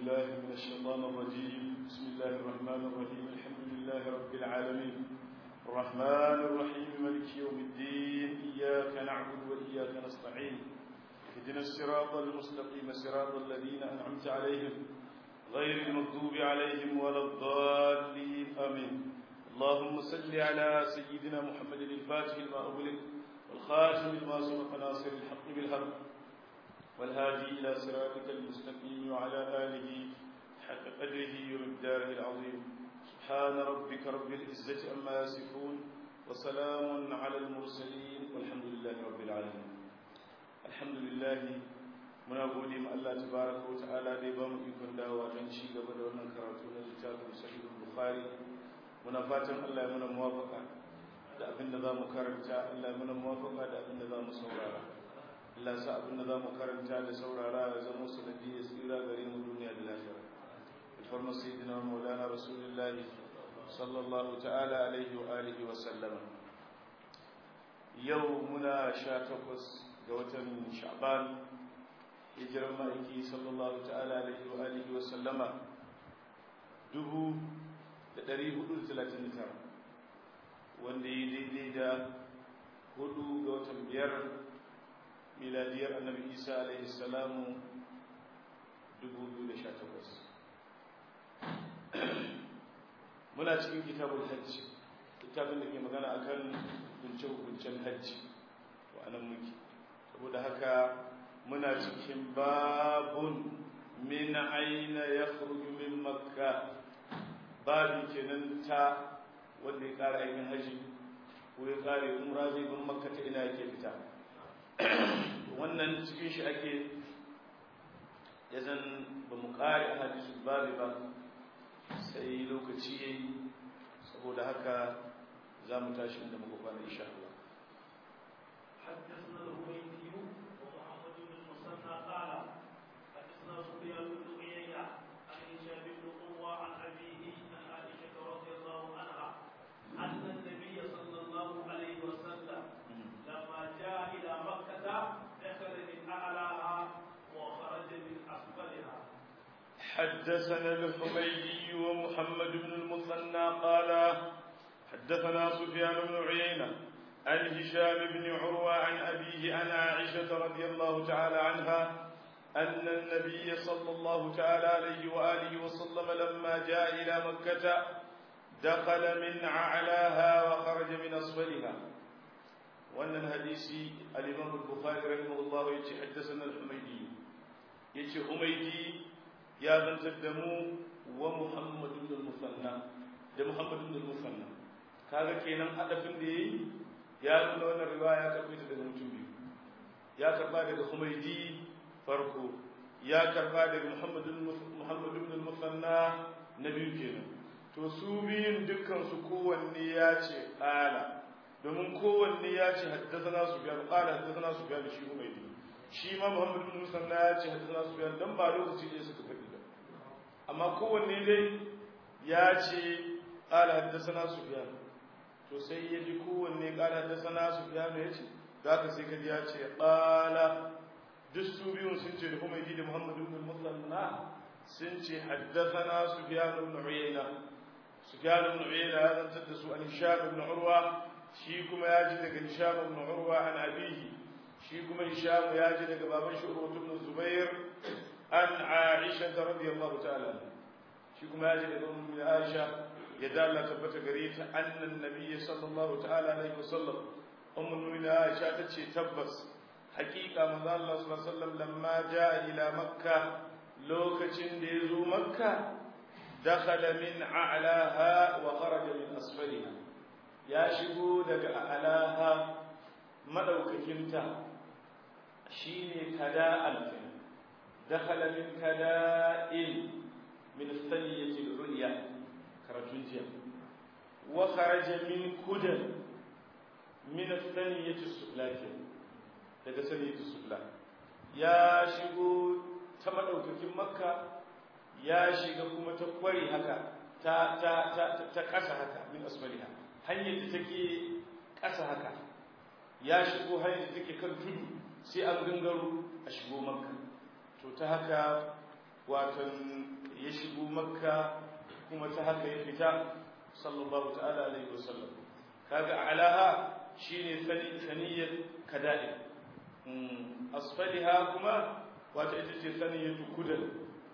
بالله من الشيطان الرجيم بسم الله الرحمن الرحيم الحمد لله رب العالمين الرحمن الرحيم ملك يوم الدين إياك نعبد وإياك نستعين اهدنا الصراط المستقيم صراط الذين أنعمت عليهم غير المغضوب عليهم ولا الضالين آمين اللهم صل على سيدنا محمد الفاتح لما أغلق والخاتم لما سبق ناصر الحق بالحق والهادي إلى صراطك المستقيم وعلى آله حق قدره ومقداره العظيم سبحان ربك رب العزة عما يصفون وسلام على المرسلين والحمد لله رب العالمين الحمد لله muna gode ma Allah tabaraka wa ta'ala da ya ba mu ikon dawowa don ci gaba da wannan karatu na littafin sahihul bukhari muna fatan Allah ya muna muwafaka da abin da za mu karanta Allah ya muna muwafaka da abin da za mu saurara Allah sa abin da za mu karanta da saurara ya zama sanadi ya tsira gare mu duniya da lafiya alfarma sayyidina maulana rasulullahi sallallahu ta'ala alaihi wa alihi wa sallama yau muna sha takwas ga watan sha'ban hijiran ma'aiki sallallahu ta'ala alaihi wa alihi wa sallama dubu da ɗari hudu da talatin da tara wanda yi daidai da hudu ga watan biyar miladiyar annabi isa alaihi salamu 2018 muna cikin kitabul hajji kitabin da ke magana akan hukunce-hukuncen hajji to anan muke saboda haka muna cikin babun min aina ya min makka babin kenan ta wanda ya kara aikin hajji ko ya kare umra zai bin makka ta ina yake fita wannan cikin shi ake ya zan ba mu kare a hadisu babi ba sai lokaci ya yi saboda haka za mu tashi inda muka kwana insha Allah حدثنا الهويدي ومحمد بن المثنى قال حدثنا سفيان بن عيينة عن هشام بن قوة عن أبيه عن عائشة رضي الله عنها أن النبي صلى الله عليه وسلم لما جاء إلى مكة دخل من أعلاها وخرج من أسفلها حدثنا الحميدي ومحمد بن المثنى قال حدثنا سفيان بن عيينة عن هشام بن عروة عن أبيه عن عائشة رضي الله تعالى عنها أن النبي صلى الله تعالى عليه وآله وسلم لما جاء إلى مكة دخل من أعلاها وخرج من أسفلها وأن الحديث الإمام البخاري رحمه الله يتي حدثنا الحميدي يتي حميدي يا من تدمو ومحمد بن المثنى ده محمد بن المثنى kaga kenan hadafin da yayi ya nuna wannan riwaya ya karbe ta daga mutum biyu ya karba daga Humaydi farko ya karba daga Muhammad Muhammad ibn al-Musanna na biyu kenan to su biyun dukkan su kowanne ya ce qala domin kowanne ya ce haddathana Sufyan qala haddathana Sufyan shi Humaydi shi ma Muhammad ibn al-Musanna ya ce haddathana Sufyan dan ba lokaci ne suka faɗi ba amma kowanne dai ya ce qala haddathana Sufyan to sai ya ji kowanne ƙara da sana su ya mai ce za ka sai kaji ya ce ƙala duk su biyun sun ce da kuma da muhammadu ibn musanna sun ce haddathana sufyan ibn uyayna sufyan ibn uyayna ya zantar da su an hisham ibn urwa shi kuma ya ji daga hisham ibn urwa an abihi shi kuma hisham ya ji daga baban shi urwa ibn zubair an aisha radiyallahu ta'ala shi kuma ya ji daga ummu aisha يدل الله تبت غريت أن النبي صلى الله تعالى عليه وسلم أم المؤمنين عائشة تشي تبس حقيقة من الله صلى الله عليه وسلم لما جاء إلى مكة لوكة ديزو مكة دخل من أعلاها وخرج من أسفلها يا شبو دك أعلاها مدوك كنتا شيني كداء الفن دخل من كداء من الثنية العليا karatun jiya wa kharaja min kudan min athaniyati suflati daga saniyati sufla ya shigo ta madaukakin makka ya shiga kuma ta kwari haka ta ta ta ta kasa haka min asfaliha hanyar da take kasa haka ya shigo hanyar da take kan tudu sai an gangaro a shigo makka to ta haka watan ya shigo makka kuma ta haka ya fita sallallahu ta'ala alaihi wasallam kaga alaha shine saniyar kada'i asfaliha kuma wata ita ce saniyar kudan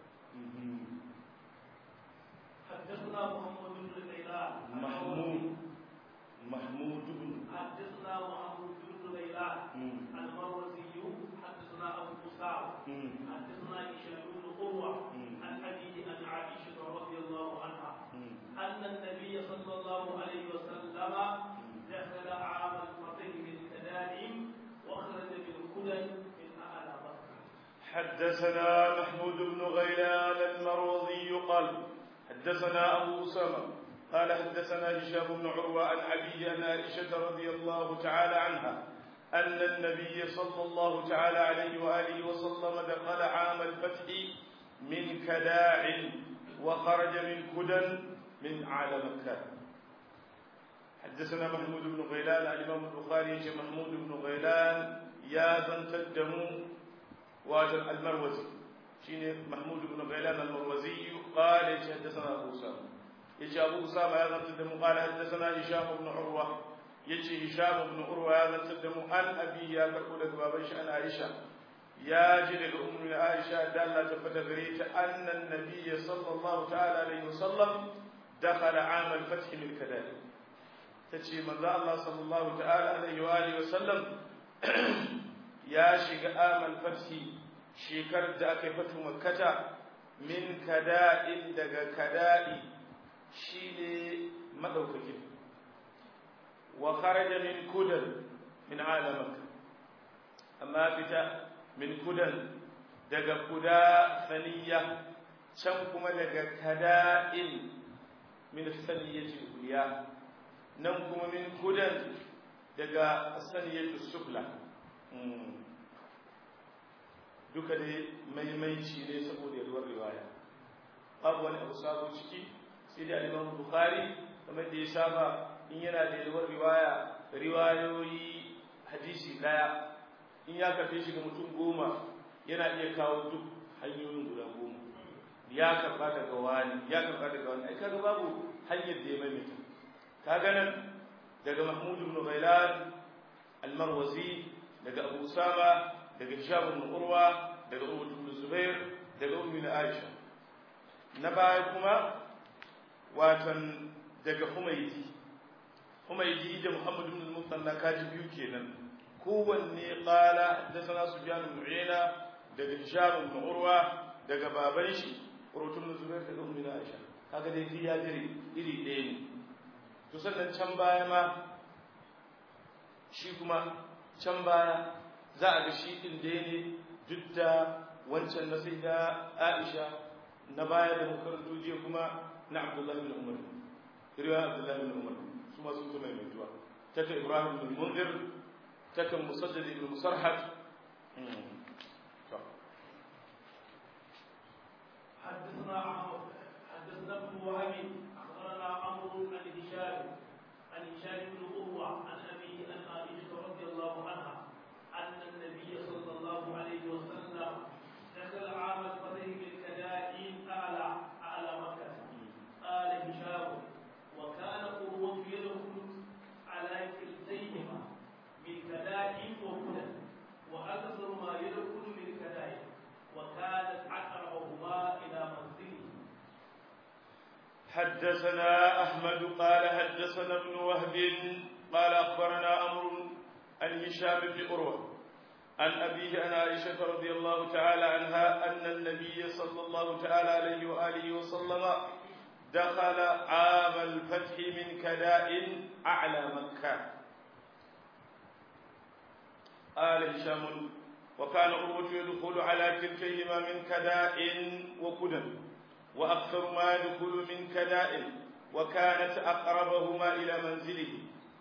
حدثنا محمد بن غيلان محمود محمود بن حدثنا محمود بن غيلان المروزي حدثنا ابو اسامه حدثنا هشام بن قروه عن ابيه عن عائشه رضي الله عنها ان النبي صلى الله عليه وسلم دخل عام الفتح بالكدائم وخرج بالكدن من اعلى مكه حدثنا محمود بن غيلان المروزي قال حدثنا أبو أسامة قال حدثنا هشام بن عروة عن أبي عن عائشة رضي الله تعالى عنها أن النبي صلى الله تعالى عليه وآله وسلم دخل عام الفتح من كداع وخرج من كدن من أعلى مكة حدثنا محمود بن غيلان الإمام البخاري محمود بن غيلان يا زنت الدم واجر المروزي شيني محمود بن غيلان المروزي قال حدثنا ابو اسامه يجي ابو اسامه يا زنت قال حدثنا هشام بن عروه يجي هشام بن عروه يا زنت عن ابي يا كربو daga baban shi ana Aisha ya ji daga ummu Aisha da Allah ta fada gare ta annan nabiy sallallahu ta'ala alaihi wasallam dakhala am al-fath min kadali tace manzo Allah sallallahu ta'ala alaihi wa alihi wasallam ya shiga am al-fath shekarar da aka yi fatu makkata min kada'in daga kada'i shine madaukakin wa kharaja min kudan min alamak amma fita min kudan daga kuda saniya can kuma daga kada'in min saniyati uliya nan kuma min kudan daga saniyati sufla duka dai maimaici ne saboda yaduwar riwaya babu wani abu sabo ciki sai da imam bukhari kamar da ya saba in yana da yaduwar riwaya riwayoyi hadisi daya in ya kafe shi ga mutum goma yana iya kawo duk hanyoyin guda goma ya karba daga wani ya karba daga wani ai kaga babu hanyar da ya maimaita kaga nan daga mahmud ibn ghailan al-marwazi daga abu usama daga hisham ibn urwa daga ummu ibn zubair daga ummu aisha na baya kuma watan daga humaydi humaydi da muhammad ibn al-musanna kaji biyu kenan kowanne qala haddathana sufyan ibn uyayna daga hisham ibn urwa daga baban shi urwa ibn zubair daga ummu aisha kaga dai ya jiri iri ɗaya ne to sannan can baya ma shi kuma can baya za a ga shi ɗin da ne duk da wancan na sai da Aisha na baya da makarantu jiya kuma na Abdullahi bin Umar riwaya Abdullahi bin Umar su ma sun kuma mai tuwa taka Ibrahim bin Munzir taka Musaddad ibn Musarhad حدثنا عمرو حدثنا ابن وهب اخبرنا عمرو عن هشام عن هشام بن قروه عن ابيه عن عائشه رضي الله عنها أن النبي صلى الله عليه وسلم دخل عام الفتح بالكدائن أعلى أعلى مكة قال هشام وكان قروة يدخل على كلتيهما بالكدائن وهدى وأكثر ما يدخل بالكدائن وكانت أقربهما إلى منزله حدثنا أحمد قال حدثنا ابن وهب قال أخبرنا أمر عن هشام بن عروة عن أبيه عن عائشة رضي الله تعالى عنها أن النبي صلى الله تعالى عليه وآله وسلم دخل عام الفتح من كداء أعلى مكة قال هشام وكان عروة يدخل على كلتيهما من كداء وكدى وأكثر ما يدخل من كداء وكانت أقربهما إلى منزله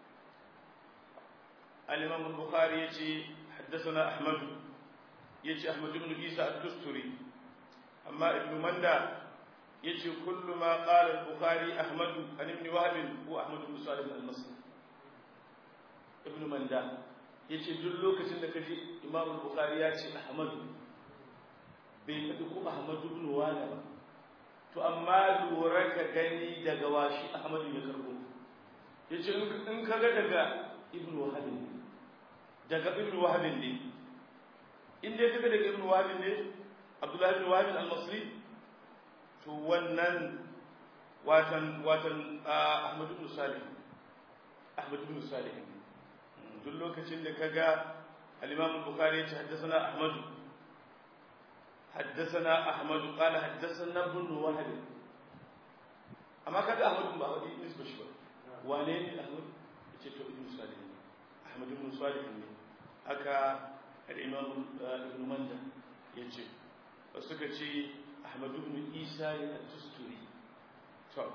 الإمام البخاري يجي حدثنا أحمد يجي أحمد بن عيسى الدستري أما ابن مندى يجي كل ما قال البخاري أحمد عن ابن وهب هو أحمد بن صالح المصري ابن مندى يجي دل لوكacin da kaji Imam Bukhari ya ce Ahmad bai faɗi ko ahmadu ibn wala ba to amma lura ka gani daga washi ahmadu ya karbo yace in kaga daga ibn wahab ne daga ibn wahab ne in dai kaga daga ibn wahab ne abdullahi ibn wahab al-masri to wannan watan watan ahmadu ibn salih ahmadu ibn salih duk lokacin da kaga al-imam al-bukhari ya ce haddathana ahmadu حدثنا أحمد قال حدثنا ابن وهب أما كذا أحمد بن وهب نسبة شبه وانين أحمد يتشتو ابن صالح أحمد بن صالح أكا الإمام ابن مندى يتشي وسكتي أحمد بن إيسى التستوري طب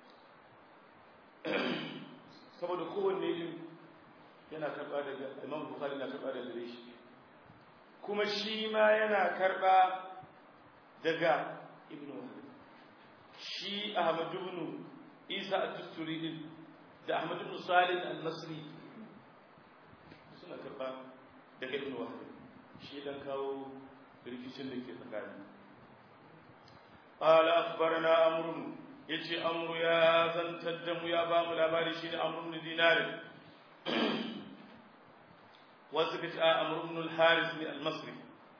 saboda kowanne yin yana karɓa daga imam bukhari na karɓa daga gare shi kuma shi ma yana karɓa daga ibn wahab shi ahmad ibn isa at-tusturi din da ahmad ibn salim al-nasri suna karɓa daga ibn wahab shi dan kawo rikicin da ke tsakani قال أخبرنا أمر يجي أمر يا زن تدم يا بام الأباري شين أمر بن دينار وسكت أمر بن الحارث المصري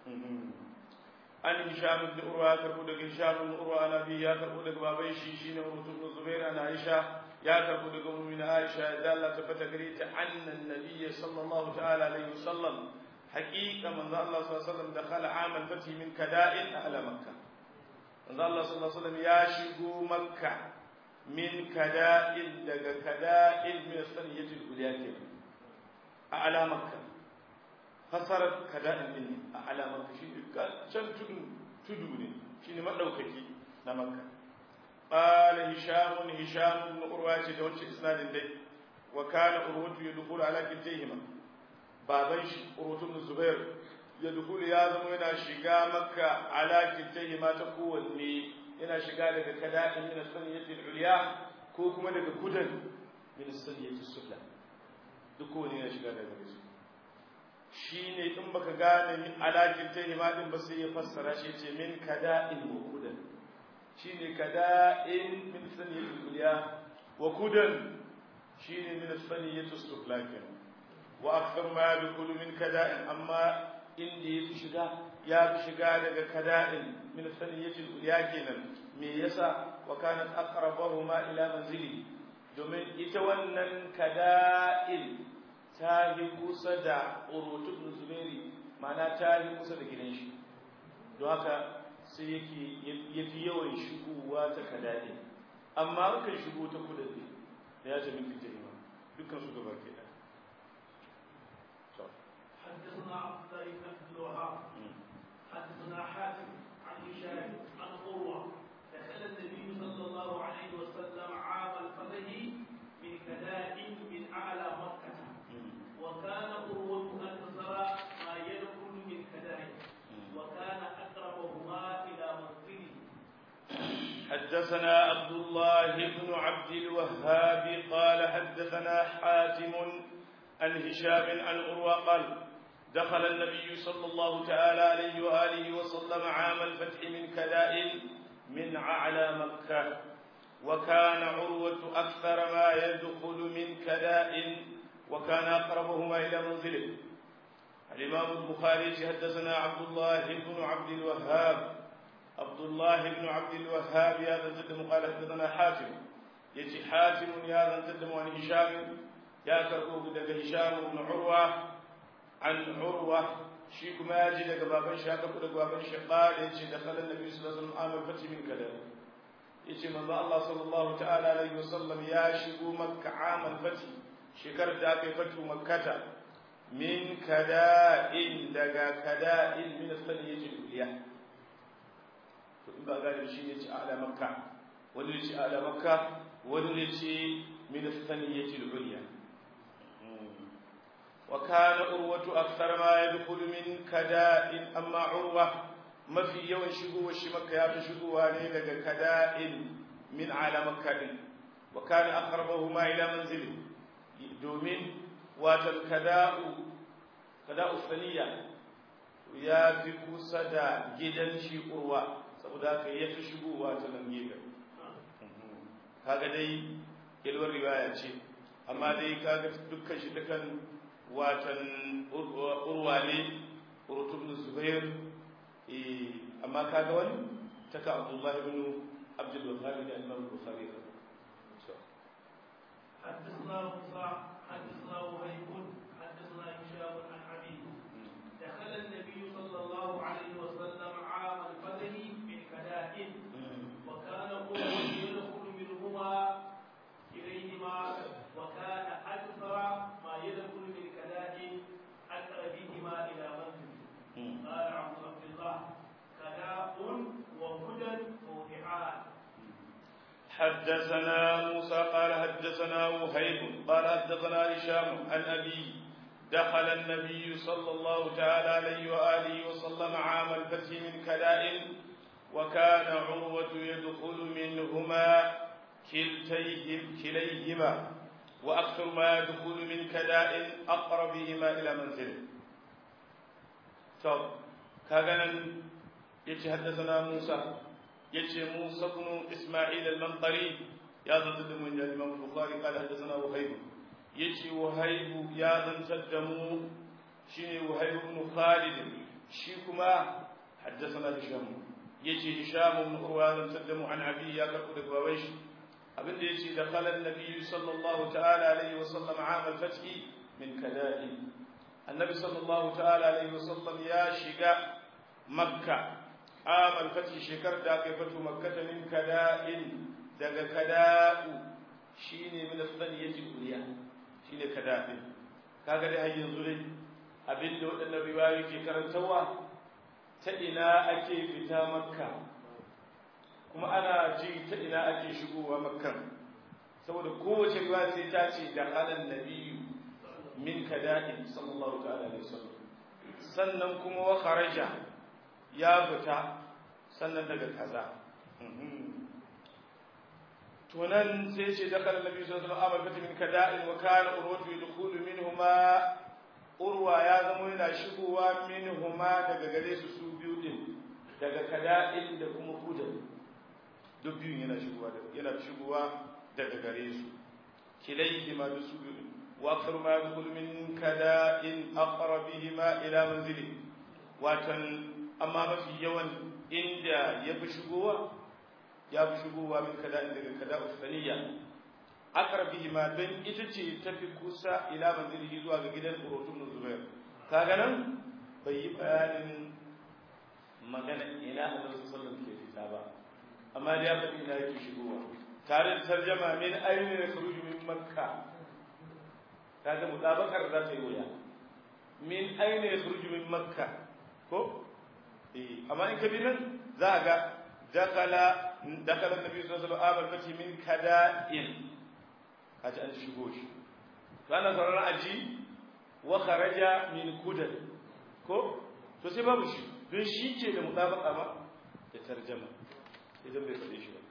an hisham ibn urwa ya karbo daga hisham ibn urwa ana bi ya karbo daga baban shi shine urwa ibn zubair ana aisha ya karbo daga ummi na aisha da Allah tabbata gare ta anna nabiyyi sallallahu ta'ala alaihi wasallam haqiqa manzo Allah sallallahu alaihi wasallam dakhala amal fathi min kada'in ala makkah manzo Allah sallallahu alaihi wasallam ya shigo makka min kada'in daga kada'in min saniyatul uliya a ala makkah fasarar kada'in din a alamar shi can tudu tudu ne shine madaukaki na makka qala hisham hisham ibn urwa ce da wancan isnadin dai wa kana urwatu yadkhulu ala kitayhima baban shi urwatu ibn zubair yadkhulu ya zama yana shiga makka ala kitayhima ta kowanne yana shiga daga kada'in min saniyatil ulya ko kuma daga kudan min saniyatis sufla duk kowanne yana shiga daga su shi ne in baka gane min alakin ta himadin ba sai ya fassara shi ce min kada'in wa kudan shi ne kada'in min saniyatul kuliya wa kudan shi ne min saniyatul suflakin wa akthar ma yadkhulu min kada'in amma inda ya fi shiga ya fi shiga daga kada'in min saniyatul kuliya kenan me yasa wa kanat aqrabahuma ila manzili domin ita wannan kada'in ta yi kusa da urutun zubairi mana ta yi kusa da gidan shi don haka sai yake ya fi yawan shigowa ta kadaɗe amma kan shigo ta kudade da ya ce min fita ima dukkan su gaba ke ɗan حدثنا عبد الله بن عبد الوهاب حدثنا حاتم عن هشام عن قروه دخل النبي صلى الله عليه وسلم عام الفتح من كداء من اعلى مكه وكان قروة أكثر ما يدخل من كدائه وكان أقربهما إلى منزله حدثنا عبد الله بن عبد الوهاب قال حدثنا حاتم عن هشام عن عروة قال دخل النبي صلى الله تعالى عليه وآله وسلم عام الفتح من كداء من أعلى مكة وكان عروة أكثر ما يدخل من كداء وكان أقربهما إلى منزله الإمام البخاري حدثنا عبد الله بن عبد الوهاب عبد الله بن عبد الوهاب يا ذا الجدم قال حدثنا حاتم يجي حاتم يا ذا الجدم عن هشام يا كربوب دق هشام بن عروة عن عروة شيك ما يجي دق بابن شاك دق بابن قال يجي دخل النبي صلى الله عليه وسلم عام الفتح من كذا يجي من الله صلى الله تعالى عليه وسلم يا شيكو مكة عام الفتح shekarar da aka yi fatu makkata min kada'in daga kada'in min saniyatul uliya to in ba gane shi ne ci ala makka wani ne ci ala makka wani ne ci min saniyatul uliya wa kana urwatu akthar ma yadkhulu min kada'in amma urwa mafi yawan shigowar shi makka ya fi shigowa ne daga kada'in min ala makka din wa kana aqrabahuma ila manzilihi domin watan kada'u kada'u saniya ya fi kusa da gidan shi urwa saboda haka ya fi shigowa ta nan gefen kaga dai yalwar riwaya ce amma dai kaga dukkan shi dukan watan urwa ne urtubun zubair amma kaga wani taka abdullahi ibn abdul bukhari da imam bukhari حدثنا موسى حدثنا وهيب حدثنا هشام عن أبيه دخل النبي صلى الله عليه وسلم عام الفتح من كدائن وكان قوم يدخل منهما إليهما وكان أكثر ما يدخل من كدائن أقربهما إلى منزله قال عبد عبد الله كداء وهدى موضعان حدثنا موسى قال حدثنا وهيب قال حدثنا هشام عن أبيه دخل النبي صلى الله تعالى عليه وآله وسلم عام الفتح من كداء وكان عروة يدخل منهما كلتيهم كليهما وأكثر ما يدخل من كداء أقربهما إلى منزله طب كان يتحدثنا موسى يجي موسى بن إسماعيل المنقري يا ضد من الإمام البخاري قال حدثنا وهيب يجي وهيب يا ذن تدمو شيني وهيب بن خالد شيكما حدثنا هشام يجي هشام بن عروة ذن تدمو عن أبي يا كركو دبويش abin da yace da khala annabi sallallahu ta'ala alaihi wa sallam aam al-fath min kada'i annabi sallallahu ta'ala alaihi wa sallam ya shiga makka aam al-fath shekar da aka fatu makka min kada'in daga kada'u shine min as-saniyati kuliya shine kada'in kaga dai har yanzu dai abin da wadannan riwayoyi ke karantawa ta ina ake fita makka kuma ana ji ta ina ake shigowa makkan saboda kowace ruwa sai ta ce da halan nabiyyu min kada'in sallallahu ta'ala alaihi wasallam sannan kuma wa kharaja ya fita sannan daga kaza to nan sai ce da halan nabiyyu sallallahu alaihi wasallam min kada'in wa kana urwatu yadkhulu minhuma urwa ya zama yana shigowa minhuma daga gare su su biyu din daga kada'in da kuma hudan duk biyun yana shigowa yana shigowa daga gare su kilaihi ma da su biyu wa akthar ma yadkhulu min kada'in aqrabihima ila manzili watan amma mafi yawan inda ya fi shigowa ya fi shigowa min kada'in daga kada'u saniya aqrabihima dan ita ce tafi kusa ila manzilihi zuwa ga gidan urutun zubair kaga nan bai yi bayanin magana ina annabi sallallahu alaihi wasallam ke fita ba amma da ya faɗi ina yake shigowa tare da tarjama min ainihin ya kharuju min makka kaga mutabakar za ta yi wuya min ainihin ya kharuju min makka ko eh amma in ka bi nan za a ga dakala dakala nabi sallallahu alaihi wasallam fati min kada'in kaji an shigo shi to ana sauraron aji wa kharaja min kudan ko to sai babu shi don shi ce da mutabaka ba da tarjama idan bai faɗe shi ba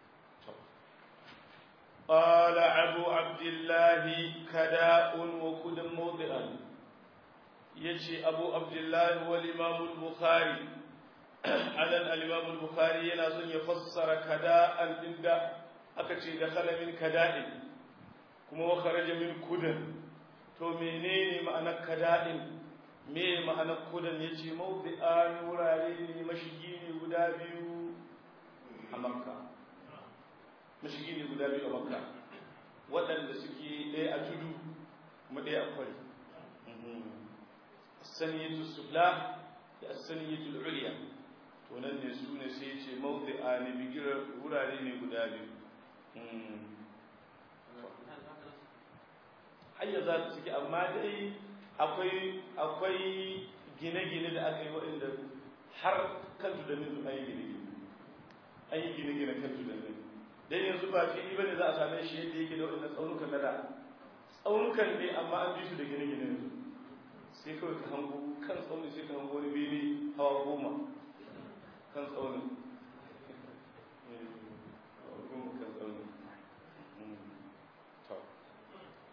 قال أبو عبد الله كداء وكد موضعا يجي أبو عبد الله والإمام البخاري على الإمام البخاري ينازل يفسر كداء عند أكتي دخل من كداء كما وخرج من كدن تو menene ma'anar kada'in me ma'anar kudan yace mawdi'an wurare ne mashigi ne guda biyu a makka mashigi ne guda biyu a makka waɗanda suke ɗaya a tudu kuma ɗaya a kwari saniyatu sufla da saniyatu uliya to nan ne su ne sai ce mawdi'a ne bigirar wurare ne guda biyu hayya za ta suke amma dai akwai akwai gine-gine da aka yi waɗanda har kan tudanin an yi gine-gine an yi gine-gine kan tudanin dan yanzu ba fili bane za a same shi yadda yake da waɗannan tsaunukan na da tsaunukan ne amma an bi su da gine-gine yanzu sai kawai ka hango kan tsaunin sai ka hango wani bene hawa goma kan tsaunin kan tsaunin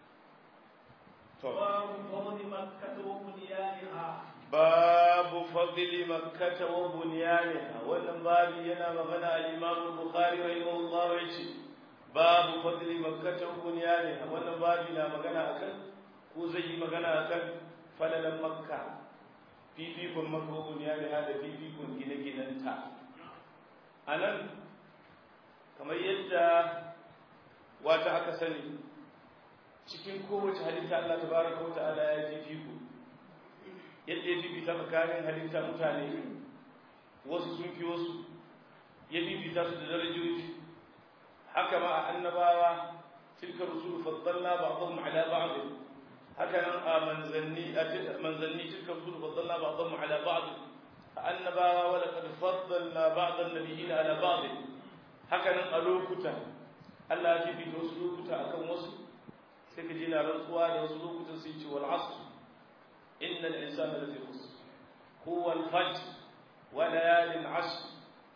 باب فضل مكة وبنيانها باب فضل fadli makkah wa bunyaniha wannan babi yana magana al-imam bukhari rahimahullah yace babu fadli makkah wa bunyaniha wannan babi na magana akan ko zai yi magana akan falalan makka fifikon makka wa bunyaniha da fifikon gine-ginenta anan kamar yadda wata aka sani cikin kowace halitta Allah tabaraka wa ta'ala ya fifiko yadda ya fifita tsakanin halitta mutane wasu sun fi wasu ya fifita su da darajoji haka ma a annabawa tilka rusul faddalna ba'dhum ala ba'd haka nan a manzanni manzanni tilka rusul faddalna ba'dhum ala ba'd a annabawa wa laqad faddalna ba'd an-nabiyyin ala ba'd haka nan a lokuta Allah ya fifita wasu lokuta akan wasu sai ka ji na rantsuwa da wasu lokutan sai ce wal asr إن الإنسان الذي خسر هو الفجر وليال عشر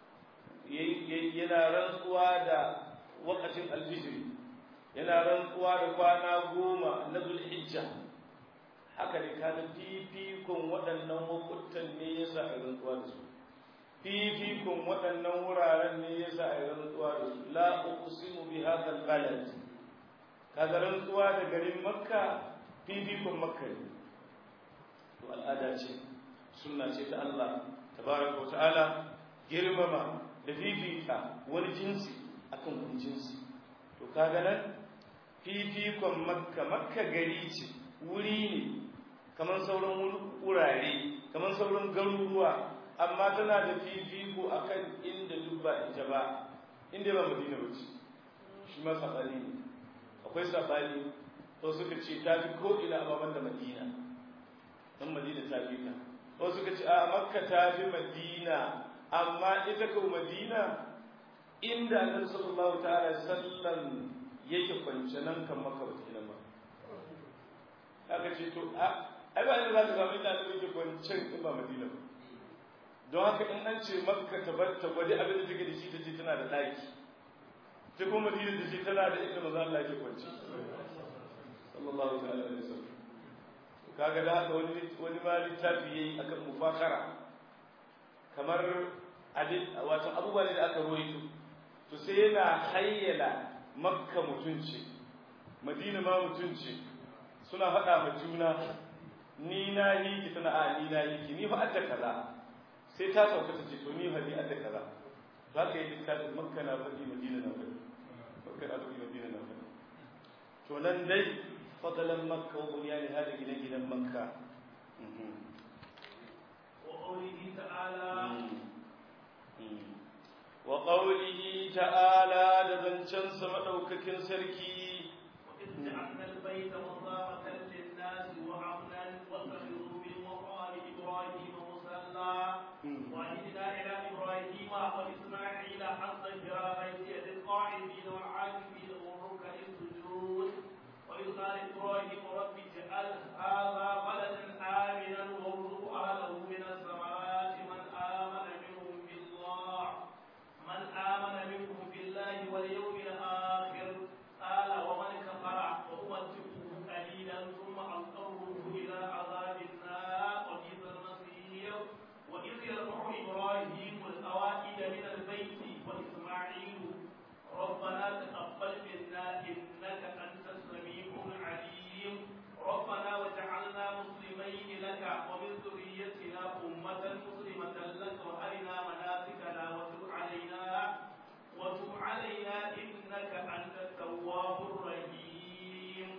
yana rantsuwa da wakacin alfijiri yana rantsuwa da kwana goma na zulhijja haka ne kana fifikon waɗannan wakutan ne ya sa a rantsuwa da su fifikon waɗannan wuraren ne ya sa a rantsuwa da su la uqsimu bi hadha al-balad kaga rantsuwa da garin makka fifikon makka ne to al'ada ce sunna ce ta Allah tabaraka wata'ala girmama da fifita wani jinsi akan wani jinsi to kaga nan fifikon makka makka gari ce wuri ne kamar sauran wurare kamar sauran garuruwa amma tana da fifiko akan inda duk ba ita ba inda ba madina ba ce shi ma sabani ne akwai sabani to suka ce ta fi ko ina amma da madina dan madina ta fi ta wasu suka ce a makka ta fi madina amma ita ko madina inda annabi sallallahu ta'ala sallam yake kwance nan kan makka ba ta ba aka ce to a ai ba inda za ka samu inda annabi yake kwance in ba madina ba don haka in an ce makka ta bar ta gwadi abin da take da shi ta ce tana da daki ta kuma madina ta ce tana da inda maza Allah yake kwance sallallahu ta'ala alaihi wasallam kaga da haka wani wani ma littafi yayi akan mufakara kamar wato abubuwa ne da aka roito to sai yana hayyala makka mutunci madina ma mutunci suna faɗa ma juna ni na yi ki tana a ni na yi ki ni fa adda kaza sai ta sauka ta ce to ni fa ni adda kaza to haka yi littafin makka na faɗi madina na faɗi makka na faɗi madina na faɗi to nan dai فضلا مكة وبنيان هذه جنة مكة وقوله تعالى وقوله تعالى لبنشن سمدوككن سركي وإذ جعلنا البيت مصابة للناس وأمنا واتخذوا من مقام إبراهيم مصلى وعهدنا إلى إبراهيم وإسماعيل أن طهرا بيتي للقاعدين والعاكفين والركع السجود وإذ قال إبراهيم رب اجعل هذا بلدا آمنا وارزق أهله من الثمرات من آمن منهم بالله من آمن منهم بالله واليوم الآخر قال ومن كفر وأمتعه قليلا ثم أضطره إلى عذاب النار وبئس المصير وإذ يرفع إبراهيم القواعد من البيت وإسماعيل ربنا تقبل منا إنك أنت السميع العليم ربنا وجعلنا مسلمين لك ومن ذريتنا أمة مسلمة لك وأرنا مناسكنا وتب علينا وتب علينا إنك أنت التواب الرحيم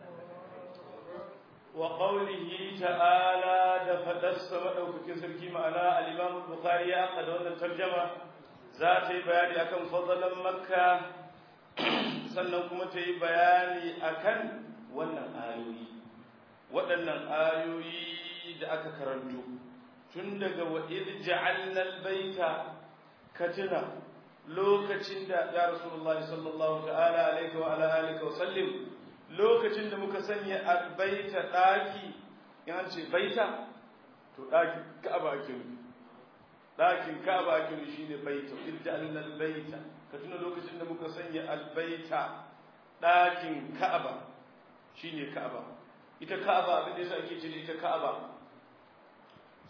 وقوله تعالى دفتس مدوكك سركي معنا الإمام البخاري أقد أن الترجمة ذات بيان أكن فضلا مكة sannan kuma ta yi bayani akan wannan ayoyi waɗannan ayoyi da aka karanto tun daga wa'id ja'alna albayta katina lokacin da ya rasulullahi sallallahu ta'ala alaihi wa ala alihi wa sallim lokacin da muka sanya albaita daki in ce baita to daki ka'aba ake nufi dakin ka'aba ake nufi shine baita idda albaita ka tuna lokacin da muka sanya albaita dakin ka'aba shine ka'aba ita ka'aba abin da yasa ake ce ita ka'aba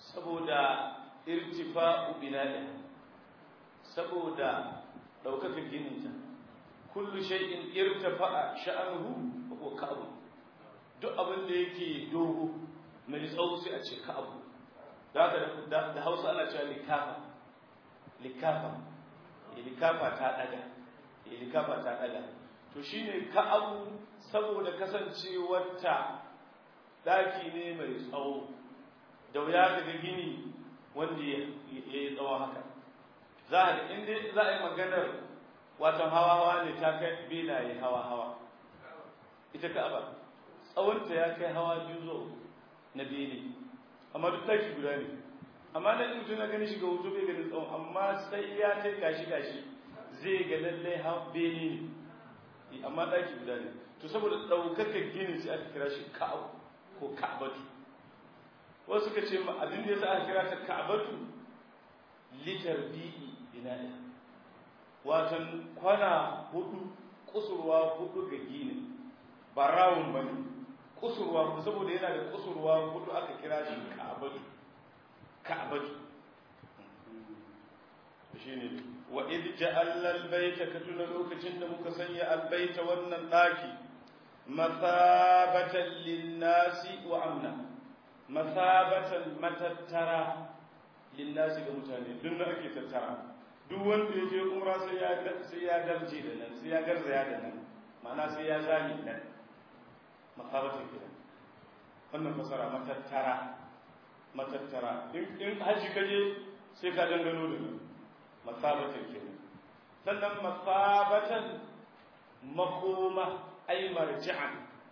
saboda irtifa'u bina'i saboda daukaka gininta kullu shay'in irtafa'a sha'anuhu wa ka'abu duk abin da yake dogo mai tsawo sai a ce ka'abu da haka da Hausa ana cewa likafa likafa likafa ta daga likafa ta daga to shine ka'abu saboda kasancewarta daki ne mai tsawo da wuya daga gini wanda ya yi tsawon haka za a inda za a yi maganar watan hawa-hawa ne ta kai benaye hawa-hawa ita ka'aba tsawonta ya kai hawa biyu zo na bene amma duk daki guda ne amma na in mutum na gani shiga hoto bai ganin tsawon amma sai ya kai gashi gashi zai ga lallai bene ne amma daki guda ne to saboda ɗaukakar gini sai aka kira shi ka'abu ko ka'abatu wasu suka ce ma abin da yasa aka kira ta ka'abatu litar bi'i bina'i watan kwana hudu kusurwa hudu ga gini ba rawun bane kusurwa saboda yana da kusurwa hudu aka kira shi ka'abatu ka'abatu shine wa id ja'alna al-bayta katuna lokacin da muka sanya al-bayta wannan daki mathabatan lin-nasi wa amna mathabatan matattara lin-nasi ga mutane duk da ake tattara duk wanda ya je umra sai ya sai ya darje da nan sai ya garzaya da nan ma'ana sai ya zami nan mathabatan kenan wannan fasara matattara matattara in haji kaje sai ka dangano da nan masabatan kenan sannan masabatan makoma ay marji'an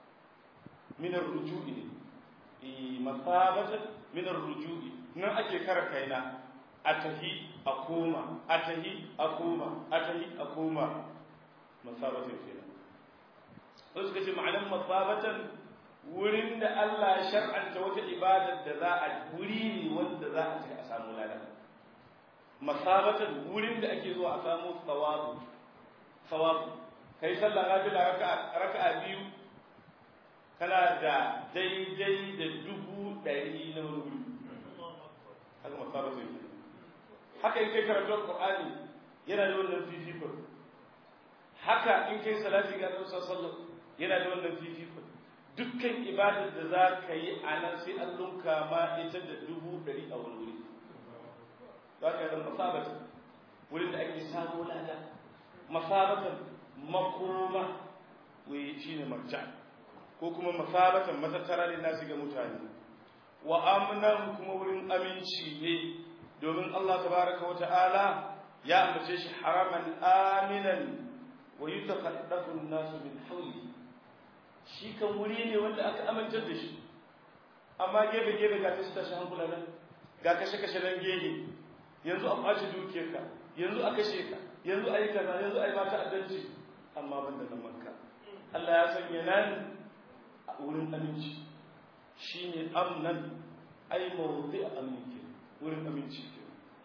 min ar-ruju'i eh masabatan min ar-ruju'i nan ake kara kaina atahi akoma atahi akoma atahi akoma masabatan kenan wasu kace ma'anar masabatan wurin da Allah ya shar'anta wata ibadar da za a wuri ne wanda za a a samu ladan masabatan wurin da ake zuwa a samu tsawabu tsawabu kai sallah nafila raka'a raka'a biyu kana da daidai da dubu ɗari na wuri haka masabatan ke haka in kai karatun qur'ani yana da wannan fifikon haka in kai salati ga annabi sallallahu yana da wannan fifikon dukkan ibadar da za ka yi a nan sai an lunka ma ita da dubu ɗari a wani wuri za ka yi masabatan wurin da ake samu lada masabatan makoma wai shi ne marja ko kuma masabatan matattara ne nasu ga mutane wa amnan kuma wurin aminci ne domin Allah tabaraka wa ta'ala ya ambace shi haraman aminan wa yutaqaddafu an-nasu min hawli shi kan wuri ne wanda aka amintar da shi amma gefe gefe ga tashi tashi hankula nan ga kashe kashe nan gehe yanzu a ɓaci dukiyarka yanzu a kashe ka yanzu a yi kaza yanzu a yi mata addanci amma ban da manka Allah ya sanya nan a wurin aminci shi ne amnan ai mawuzi a aminci wurin aminci ke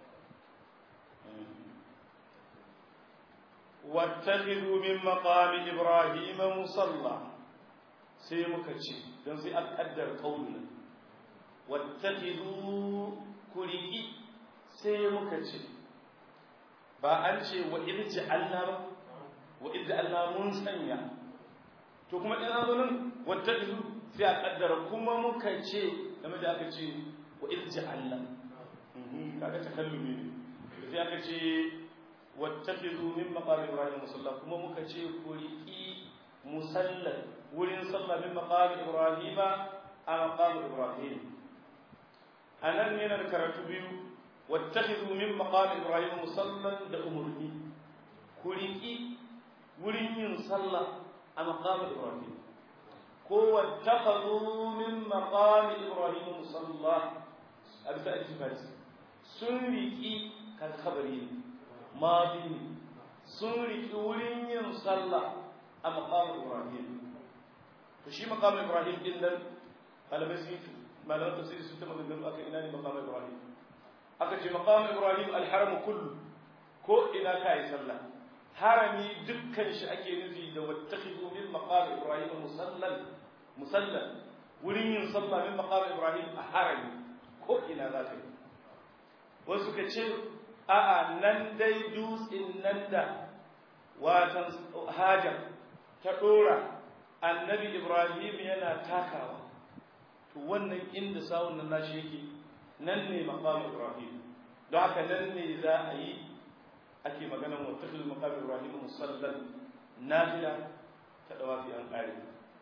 واتخذوا من مقام إبراهيم مصلى sai muka ce don sai an kaddar kaunin wattakizu kuriki sai muka ce ba an ce wa irji Allah ba wa irji Allah mun sanya to kuma in an zo nan wattakizu sai a kaddara kuma muka ce game da aka ce wa irji Allah kaga takallumi ne sai aka ce wattakizu min maqam ibrahim musalla kuma muka ce kuriki musallan wurin sallah min maqam ibrahima a maqam ibrahim anan yana da karatu biyu wattakhidhu min maqam ibrahim musallan da umurni kuriki wurin yin sallah a maqam ibrahim ko wattakhadhu min maqam ibrahim musalla a bisa ittifaqi sun riki kan khabari madi sun riki wurin yin sallah a maqam ibrahim to shi maqam ibrahim din nan malamai sun malaman tafsiri sun taba gangaro aka ina ne maqam ibrahim aka ce maqam ibrahim alharam kullu ko ina ka yi sallah harami dukkan shi ake nufi da wattakhidhu min maqam ibrahim musallan musallan wurin yin sallah min maqam ibrahim a harami ko ina za ka yi wasu ka ce a'a nan dai dutsen nan da watan hajar ta ɗora annabi ibrahim yana takawa to wannan inda sawun nan nashi yake nan ne maqam ibrahim don haka nan ne za a yi ake magana wa takhil maqam ibrahim musallan nafila ta dawafi an kare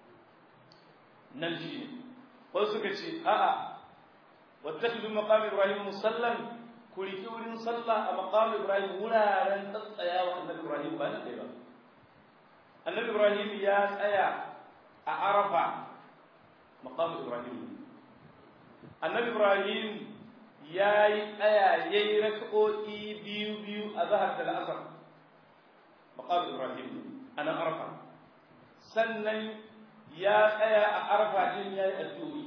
nan shi ne wasu suka ce a'a wa takhil maqam ibrahim musallan ku riki wurin sallah a maqam ibrahim wuraren tsatsayawa annabi ibrahim ba nan ba annabi ibrahim ya tsaya a arafa maqam ibrahim annabi ibrahim ya yi tsaya ya yi raka'o'i biyu biyu a zahar da la'asar maqam ibrahim a nan arafa sannan ya tsaya a arafa din ya yi addu'o'i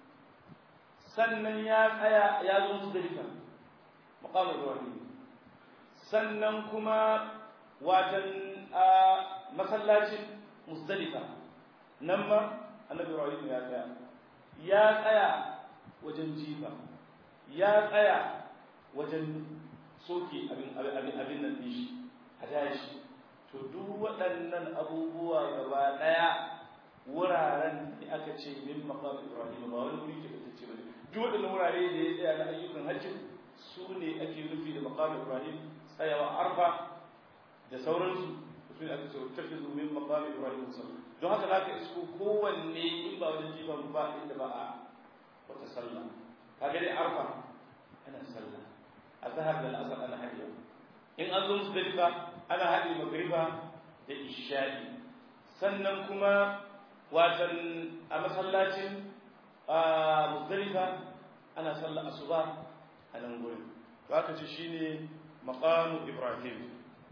sannan ya tsaya ya zo muzdalifa maqam ibrahim sannan kuma watan masallacin muzdalifa nan ma annabi ibrahim ya tsaya ya tsaya wajen jifa ya tsaya wajen soke abin abin abin nan din shi hadaya shi to duk waɗannan abubuwa gaba ɗaya wuraren da aka ce min maqam ibrahim ba wani wuri ke ce bane duk waɗannan wurare da ya tsaya na ayyukan hajji su ne ake nufi da maqam ibrahim tsayawa arfa da sauransu su ne aka ce tafizu min maqam ibrahim sallallahu don haka za ka isko kowanne in ba wajen jifan ba inda ba a wata sallah kaga dai arfa ana sallah a zahar da al'asar ana hadiya in an zo musdalifa ana haɗe magriba da isha'i sannan kuma watan a masallacin musdalifa ana sallah asuba a nan gurin to aka ce shine maqamu ibrahim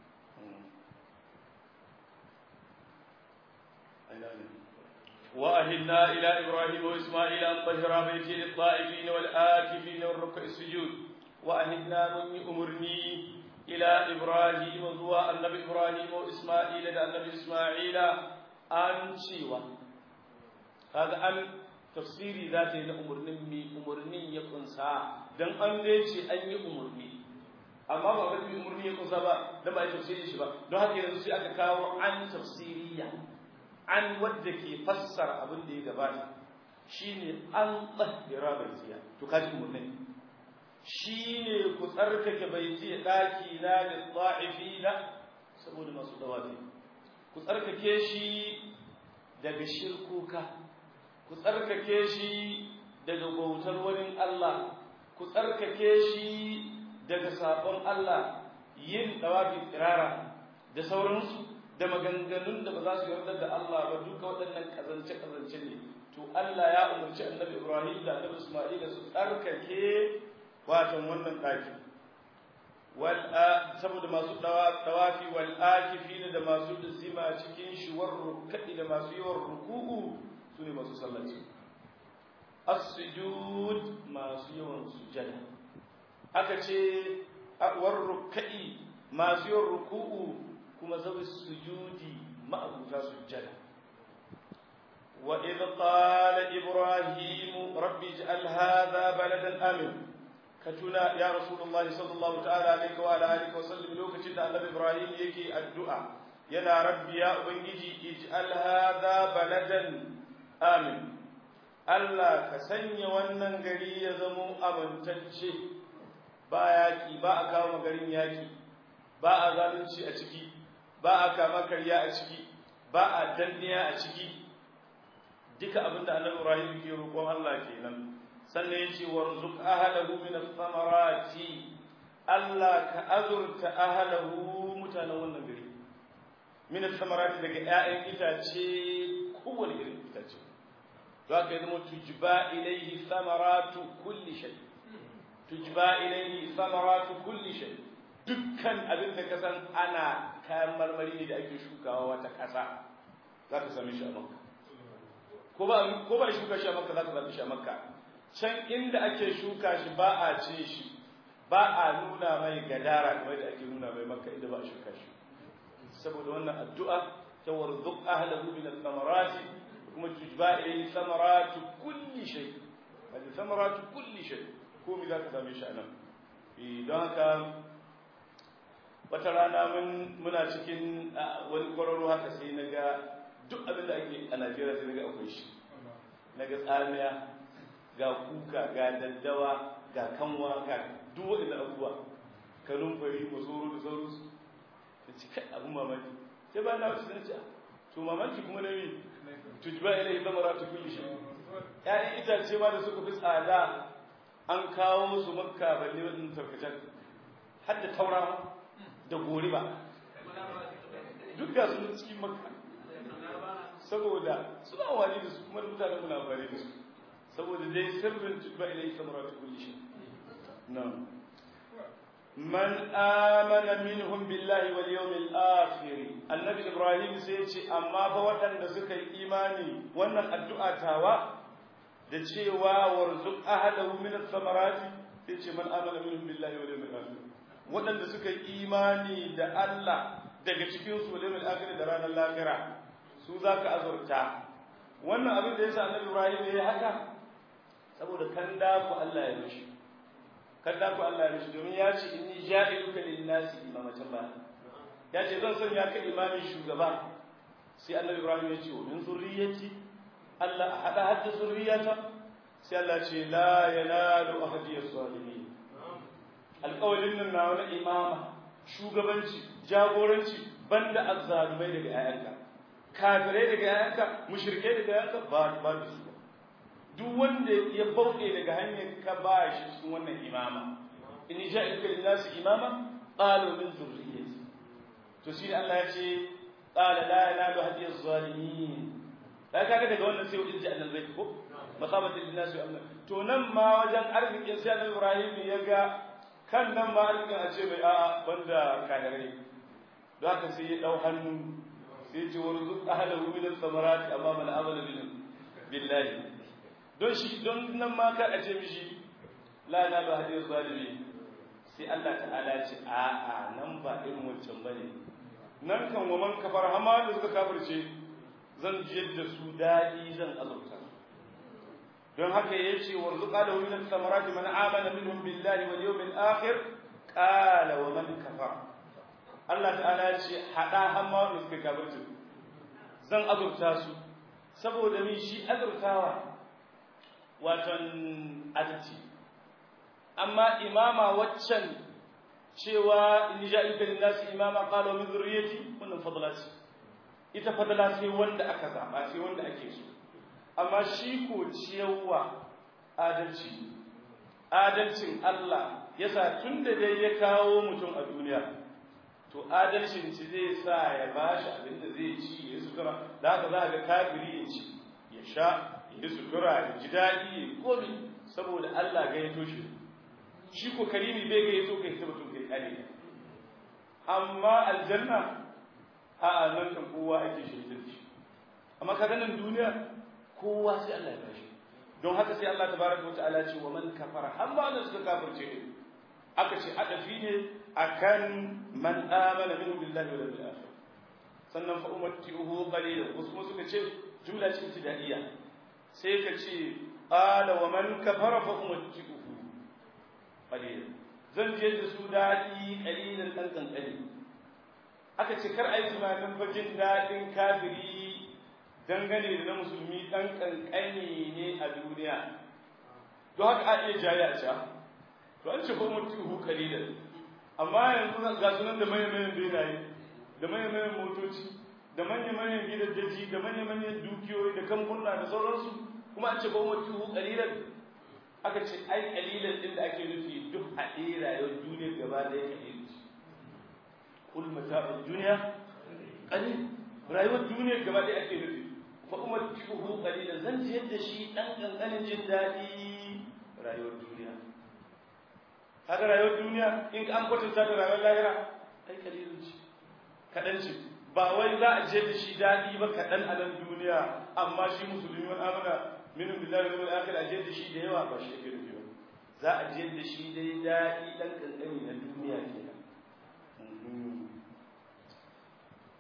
وأهلنا إلى إبراهيم وإسماعيل أن طهر بيتي للطائفين والآكفين والركع السجود وأهلنا من أمرني إلى إبراهيم زوا النبي إبراهيم وإسماعيل إلى النبي إسماعيل أن شيوا هذا أن تفسيري ذاتي لأمرني مي أمرني يكون سا دم أن ليش أن يأمرني amma ba wani umarni ya kusa ba dan ba ya tafsiri shi ba don haka yanzu sai aka kawo an tafsiriya an wadda ke fassara abin da ya gabata shine an tsahira baitiya to kaji umarni shine ku tsarkake baiti daki na da ta'ifina saboda masu dawafi ku tsarkake shi daga shirkuka ku tsarkake shi daga bautar wani Allah ku tsarkake shi daga sabon Allah yin dawafi tsirara da sauransu da maganganun da ba za su yarda da Allah ba duka waɗannan kazance-kazance ne to Allah ya umarci annabi Ibrahim da annabi Isma'ila su tsarkake watan wannan ɗaki wal saboda masu dawafi wal akifina da masu zima cikin shi war rukadi da masu yawan ruku'u su ne masu sallaci as-sujud masu yawan sujada aka ce war rukadi masu yawan ruku'u kuma zawi sujudi ma'abuta sujjada wa idh qala ibrahim rabbi ij'al hadha baladan amin katuna ya rasulullahi sallallahu ta'ala alaihi wa alihi wa sallam lokacin da annabi ibrahim yake addu'a yana rabbi ya ubangiji ij'al hadha baladan amin Allah ka sanya wannan gari ya zamo amintacce ba yaki ba a kawo garin yaki ba a zalunci a ciki ba a kama karya a ciki ba a danniya a ciki duka abin da annabi Ibrahim ke roƙon Allah kenan sannan yace warzuq ahlahu min ath-thamarati Allah ka azurta ahlahu mutanen wannan gari min ath-thamarati daga ƴaƴan itace kowane irin itace to haka zama tujba ilayhi thamaratu kulli shay tujba ilayhi thamaratu kulli shay dukkan abin da ka san ana kayan marmari ne da ake shukawa wata ƙasa za ka same shi a makka ko ba ko ba shuka shi a makka za ka same shi a makka can inda ake shuka shi ba a ce shi ba a nuna mai gadara kamar da ake nuna mai makka inda ba a shuka shi saboda wannan addu'a ta warzuq ahlahu min al-thamarati kuma tujba ilayhi thamaratu kulli shay hadi thamaratu kulli shay komai za ka same shi a nan don haka wata rana muna cikin wani kwararo haka sai na ga duk abin da ake a najeriya sai na ga akwai shi na ga tsamiya ga kuka ga daddawa ga kanwa ga duk waɗanda abubuwa kanumfari masoro da sauransu ta ci kai abin mamaki sai ba na wasu sun ci to mamaki kuma na mi tujba ilai zamara ta kulli shi ƴaƴan itace ma da suka fi tsada an kawo su makka balle wadin tarkacen har da taura da goriba duk ga su cikin makka saboda suna wani da su kuma mutane muna amfani da su saboda dai sirrin tujba ilai zamara ta kulli shi na'am من آمن منهم بالله واليوم الآخر النبي إبراهيم سيتي أما فوطن دسك إيماني وانا الدعاء تاوى دچيوا ورزق أهله من الثمرات سيتي من آمن منهم بالله واليوم الآخر وانا دسك إيماني دا الله daga cikin su wal akhir da ranar lahira su zaka azurta wannan abin da yasa annabi Ibrahim ya haka saboda kan da ku Allah ya mishi kada ku Allah ya mishi domin ya ce inni ja'iluka lin-nasi imamatan ba ya ce zan sanya ka imamin shugaba sai annabi Ibrahim ya ce wa min zurriyyati Allah hada hadda zurriyata sai Allah ce la yanalu ahadi as-salihin alƙawalin nan na wani imama shugabanci jagoranci banda azzalumai daga ayanka kafirai daga ayanka mushrikai daga ayanka ba ba da su duk wanda ya bauɗe daga hanyar ka ba shi cikin wannan imama in ja'ilka lin-nasi imama qalu min zurriyyati to shi Allah ya ce qala la yanalu hadiy az-zalimin da kaga daga wannan sai wajen ja'al zai ko masabati lin-nasi amma to nan ma wajen arzikin sai Annabi Ibrahim ya ga kan nan ma arzikin a ce mai a'a banda kahirai don haka sai ya dau hannu sai ya ce warzuq ahlahu min as-samarati amma man amana billahi don shi don nan ma ka a ce mishi la na ba hadin zalimi sai Allah ta'ala ce a a nan ba irin wancan bane nan kan wa man kafar hama da suka kafirce zan jiyar da su dadi zan azurta don haka yace warzuqa lahu min samarati man amana minhum billahi wal yawmil akhir qala wa man kafara Allah ta'ala ce hada hama da suka kafirce zan azurta su saboda min shi azurtawa watan adalci amma imama waccan cewa in ja'ilka lin-nasi imama qala min zurriyyati wannan fadla ce ita fadla sai wanda aka zaba sai wanda ake so amma shi ko ciyawa adalci adalcin Allah yasa tunda dai ya kawo mutum a duniya to adalcin ci zai sa ya bashi abin da zai ci ya sutura da haka za ga kafiri ya ci ya sha ya sutura ya ji daɗi ya komi saboda Allah ga ya toshe shi ko karimi bai ga ya so kai mutum kai kare amma aljanna a nan kan kowa ake shi da shi amma kaga nan duniya kowa sai Allah ya bashi don haka sai Allah tabaraka wa ta'ala ce wa man kafara har ba da suka kafirce ne aka ce adafi ne akan man amana minhu billahi wal yawmil akhir sannan fa ummatuhu qalilan wasu kuma suka ce jumla ce ibtidaiya sai ka ce qala wa man kafara fa ummatuhu qalilan zan je da su dadi qalilan dan kankani aka ce kar ayi tunanin fa jin dadin kafiri dangane da na musulmi dan kankani ne a duniya don haka a iya jaya a ca to an ce fa ummatuhu qalilan amma yanzu ga sunan da manyan benaye da manyan motoci da manyan gidaddaji da manyan dukiyoyi da kamfuna da sauransu kuma an ce ba mu tuhu kalilan aka ce ai kalilan din da ake nufi duk haɗe rayuwar duniya gaba da ya kalil kul mata'ud duniya qalil rayuwar duniya gaba da ake nufi fa umar tuhu kalilan zan ji yadda shi dan kankanin jin daɗi rayuwar duniya haka rayuwar duniya in an kwatanta da rayuwar lahira ai kalilun ce kaɗan ce ba wai za a je da shi daɗi ba kaɗan a nan duniya amma shi musulmi wani amana minin billahi wal akhir a je da shi da yawa ba shi yake nufi ba za a je da shi dai daɗi ɗan ƙanƙani na duniya kenan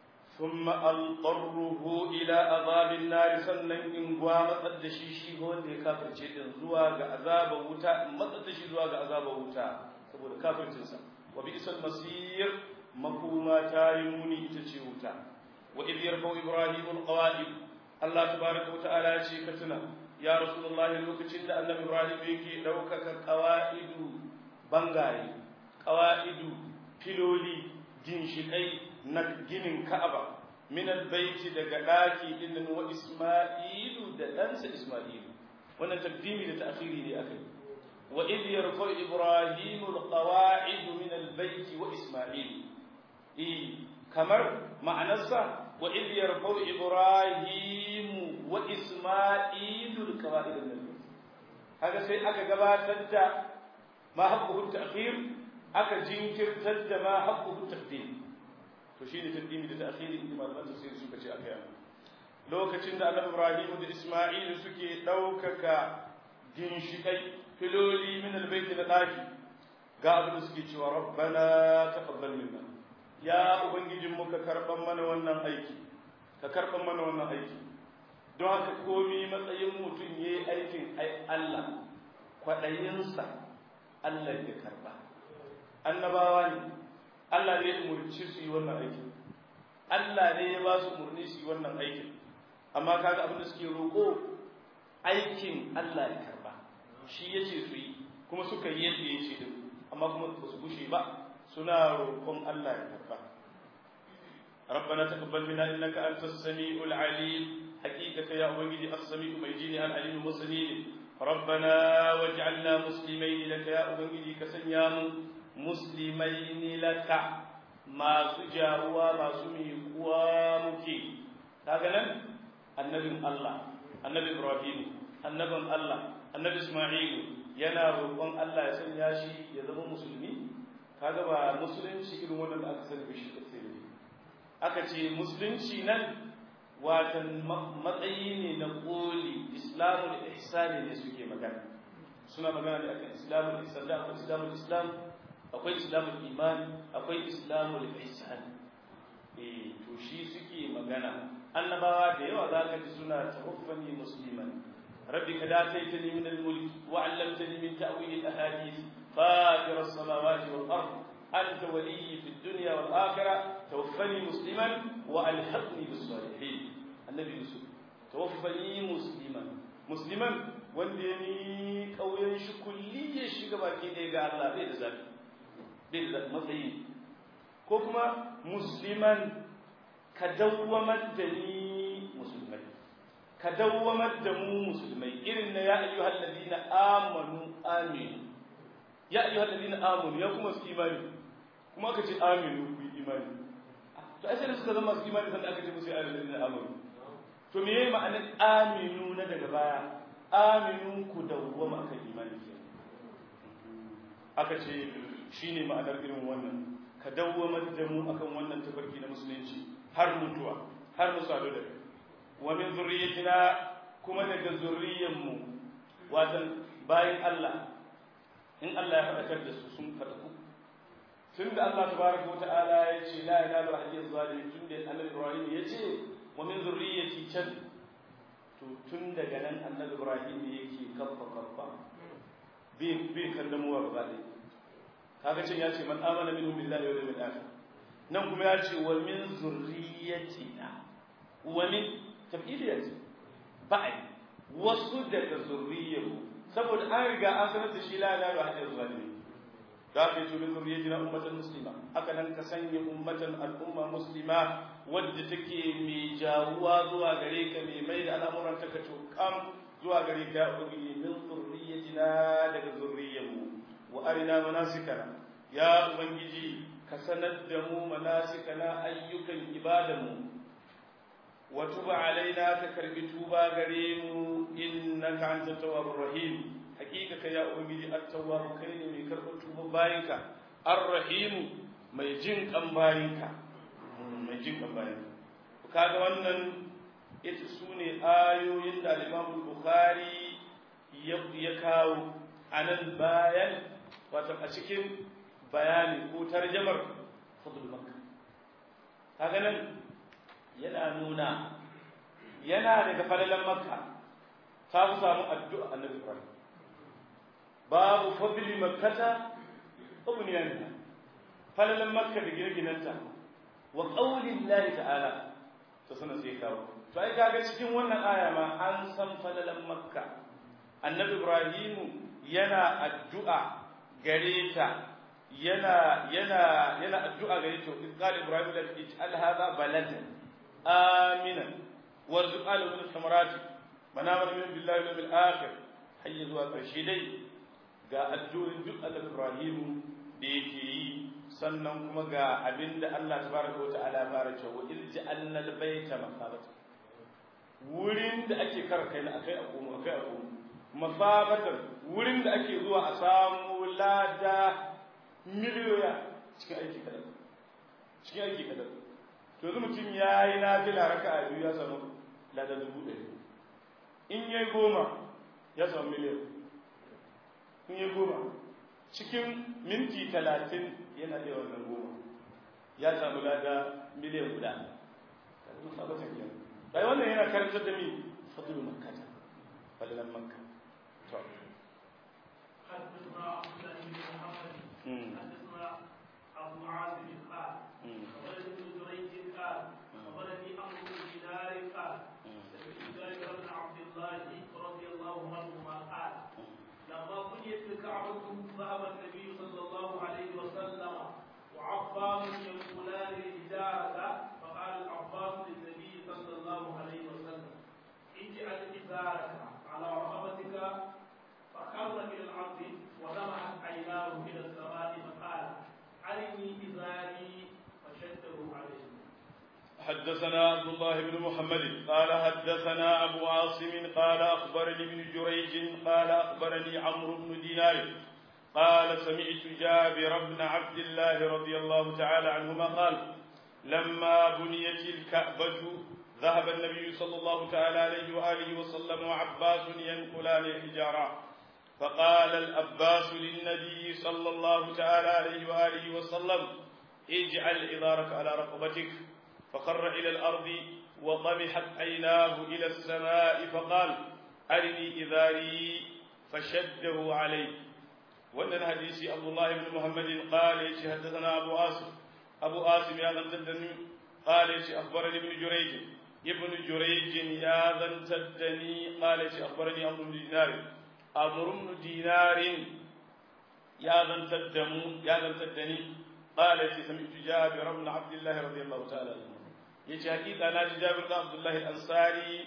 ثم أضطره إلى عذاب النار sannan in gwa matsar da shi shi ga wanda ya kafirce din zuwa ga azabar wuta in matsar da shi zuwa ga azabar wuta saboda kafircinsa wa bi'sal masir makoma ta yi muni ita ce wuta wa idh yarfau ibrahim alqawaid Allah tabaraka wa ta'ala ya ce ka tuna ya rasulullahi lokacin da annabi ibrahim yake daukaka qawaidu bangaye qawaidu filoli ginshikai na ginin Ka'aba min albayti daga daki din wa Isma'ilu da ɗansa Isma'ilu wannan takdimi da ta'khiri ne akai wa idh yarfa Ibrahim alqawa'id min albayt wa Isma'il eh kamar ma'anarsa wa idh yarfa Ibrahim wa Isma'ilu alqawa'id min albayt haka sai aka gabatar da ma haqqu ta'khir aka jinkirtar da ma haqqu taqdim to shine taqdimi da ta'khiri inda malaman tafsiri suka ce aka yi lokacin da Annabi Ibrahim da Isma'il suke daukaka ginshikai filoli min albayt da daki ga abin da suke cewa rabbana taqabbal minna ya ubangijin mu ka karban mana wannan aiki ka karban mana wannan aiki don haka komi matsayin mutum yayi aikin Allah kwadayinsa Allah ya karba annabawa ne Allah ne ya umurci su yi wannan aikin Allah ne ya ba su umurni su yi wannan aikin amma kaga abin da suke roƙo aikin Allah ya karba shi yace su yi kuma suka yi yadda ya ce din amma kuma ba su gushe ba suna roƙon Allah ya karba ربنا تقبل منا انك انت السميع العليم حقيقه يا ubangiji as-sami'u mai jini al-alim muslimin ربنا واجعلنا مسلمين لك يا ubangiji ka sanya mu muslimaini laka masu jaruwa masu miƙuwa muke kaga nan annabin Allah annabi Ibrahim annabin Allah annabi Isma'ilu yana roƙon Allah ya sanya shi ya zama musulmi kaga ba musulunci irin wannan da aka sani shi kace aka ce musulunci nan watan matsayi ne na koli islamul ihsani ne suke magana suna magana ne akan islamul ihsan da akwai islamul islam akwai islamul iman akwai islamul ihsan eh to shi suke magana annabawa da yawa za ka ji suna tawaffani musliman rabbi ka dataitani min al-mulk wa 'allamtani min ta'wil al-ahadith fatir as-samawati wal ard anta waliyyi fid dunya wal akhirah tawaffani musliman wa alhiqni bis salihin annabi yusuf tawaffani musliman musliman wanda ya ni kauyen shi kulliyar shiga baki ɗaya ga Allah bai da zafi bai da matsayi ko kuma musliman ka dawwamar da ni musulmai ka dawwamar da mu musulmai irin na ya ayyuhal ladina amanu amin ya ayyuhal ladina amanu ya kuma su imani kuma aka ce aminu ku imani to ai sai da suka zama su imani sannan aka ce musu ya ayyuhal ladina amanu to me yayi ma'anar aminu na daga baya aminu ku dawwama akan imani aka ce shine ma'anar irin wannan ka dawwamar da mu akan wannan tafarki na musulunci har mutuwa har mu sadu da kai wa min zurriyyatina kuma daga zurriyyan mu watan bayan Allah in Allah ya faɗakar da su sun faɗaku tun da Allah tabaraka wa ta'ala ya ce la ilaha illa huwa zalimin tun da Annabi Ibrahim ya ce wa min zurriyyati can to tun daga nan Annabi Ibrahim yake kaffa kaffa bi bi kallamuwa gaba ɗaya kaga can ya ce man amana minhum billahi wal yawmil akhir nan kuma ya ce wa min zurriyatina wa min tabidiyat ba'i wasu daga zurriyarmu saboda an riga an sanar da shi la ilaha illa zalimi da ka ce min zurriyatina ummatan muslima haka nan ka sanya ummatan al'umma muslima wadda take mai jawuwa zuwa gare ka mai mai da al'amuran ta ka kam zuwa gare ka ubangiji min zurriyatina daga zurriyarmu wa arina manasikana ya ubangiji ka sanar da mu manasikana ayyukan ibadanmu wa tuba alaina ka karbi tuba gare mu innaka antat tawwabur rahim hakika kai ya ubangiji at-tawwab kai ne mai karɓar tuba bayinka ar-rahim mai jin kan bayinka mai jin kan bayinka kaga wannan ita sune ayoyin da al-Imam Bukhari ya kawo anan bayan wato a cikin bayani ko tarjamar fadl makka kaga nan yana nuna yana daga falalan makka ta fi samu addu'a annabi ibrahim babu fadli makkata ubniyanta falalan makka da gine-ginenta wa qaulin lahi ta'ala to sanan sai kawo to ai kaga cikin wannan aya ma an san falalan makka annabi ibrahim yana addu'a gare ta yana yana yana addu'a gare ta in qala ibrahim la ij'al hadha baladan aminan warzuq alahu min thamarati manamar min billahi wal yawmil akhir hayya zuwa karshe dai ga addu'in duk annabi ibrahim da yake yi sannan kuma ga abinda Allah tabaraka wa ta'ala fara cewa il ja'alna al-bayta masabata wurin da ake kar kai akai a komo akai a komo masabatan wurin da ake zuwa a samu lada miliyoya cikin aiki kadan cikin aiki kadan to yanzu mutum ya yi nafila raka'a biyu ya samu lada dubu ɗari in yayi goma ya samu miliyan in yayi goma cikin minti talatin yana da wannan goma ya samu lada miliyan guda bai wannan yana karantar da mi fadlu makkata fadlan makka to حدثنا عبد الله بن محمد حدثنا ابو عاصم قال ولد بن جريج قال ولدي امر بن دينار قال سمعت جابر بن عبد الله رضي الله عنهما قال لما بنيت الكعبه ذهب النبي صلى الله عليه وسلم وعباس يقولان الإجارة فقال العباس للنبي صلى الله عليه وسلم اجعل إزارك على رقبتك فخر إلى الأرض ولمعت عيناه إلى السماء فقال أرني إزاري فشده عليه حدثنا عبد الله بن محمد قال حدثنا أبو عاصم قال أخبرني ابن جريج قال أخبرني عمرو بن دينار قال سمعت جابر بن عبد الله رضي الله تعالى عنهما قال لما بنيت الكعبة ذهب النبي صلى الله تعالى عليه وآله وسلم وعباس ينقلان الحجارة فقال الأباس للنبي صلى الله تعالى عليه وآله وسلم اجعل إذارك على رقبتك فخر إلى الأرض وطمحت عيناه إلى السماء فقال أرني إذاري فشده عليه وأن الحديث عبد الله بن محمد قال حدثنا أبو آسف أبو آسف يا ذن تدني قال أخبرني ابن جريج ابن جريج يا ذن تدني قال أخبرني أمر بن دينار أمر بن دينار يا ذن تدمو يا ذن تدني قال سمعت جابر بن عبد الله رضي الله تعالى عنه يجي حقيقة ناجي جابر بن عبد الله الأنصاري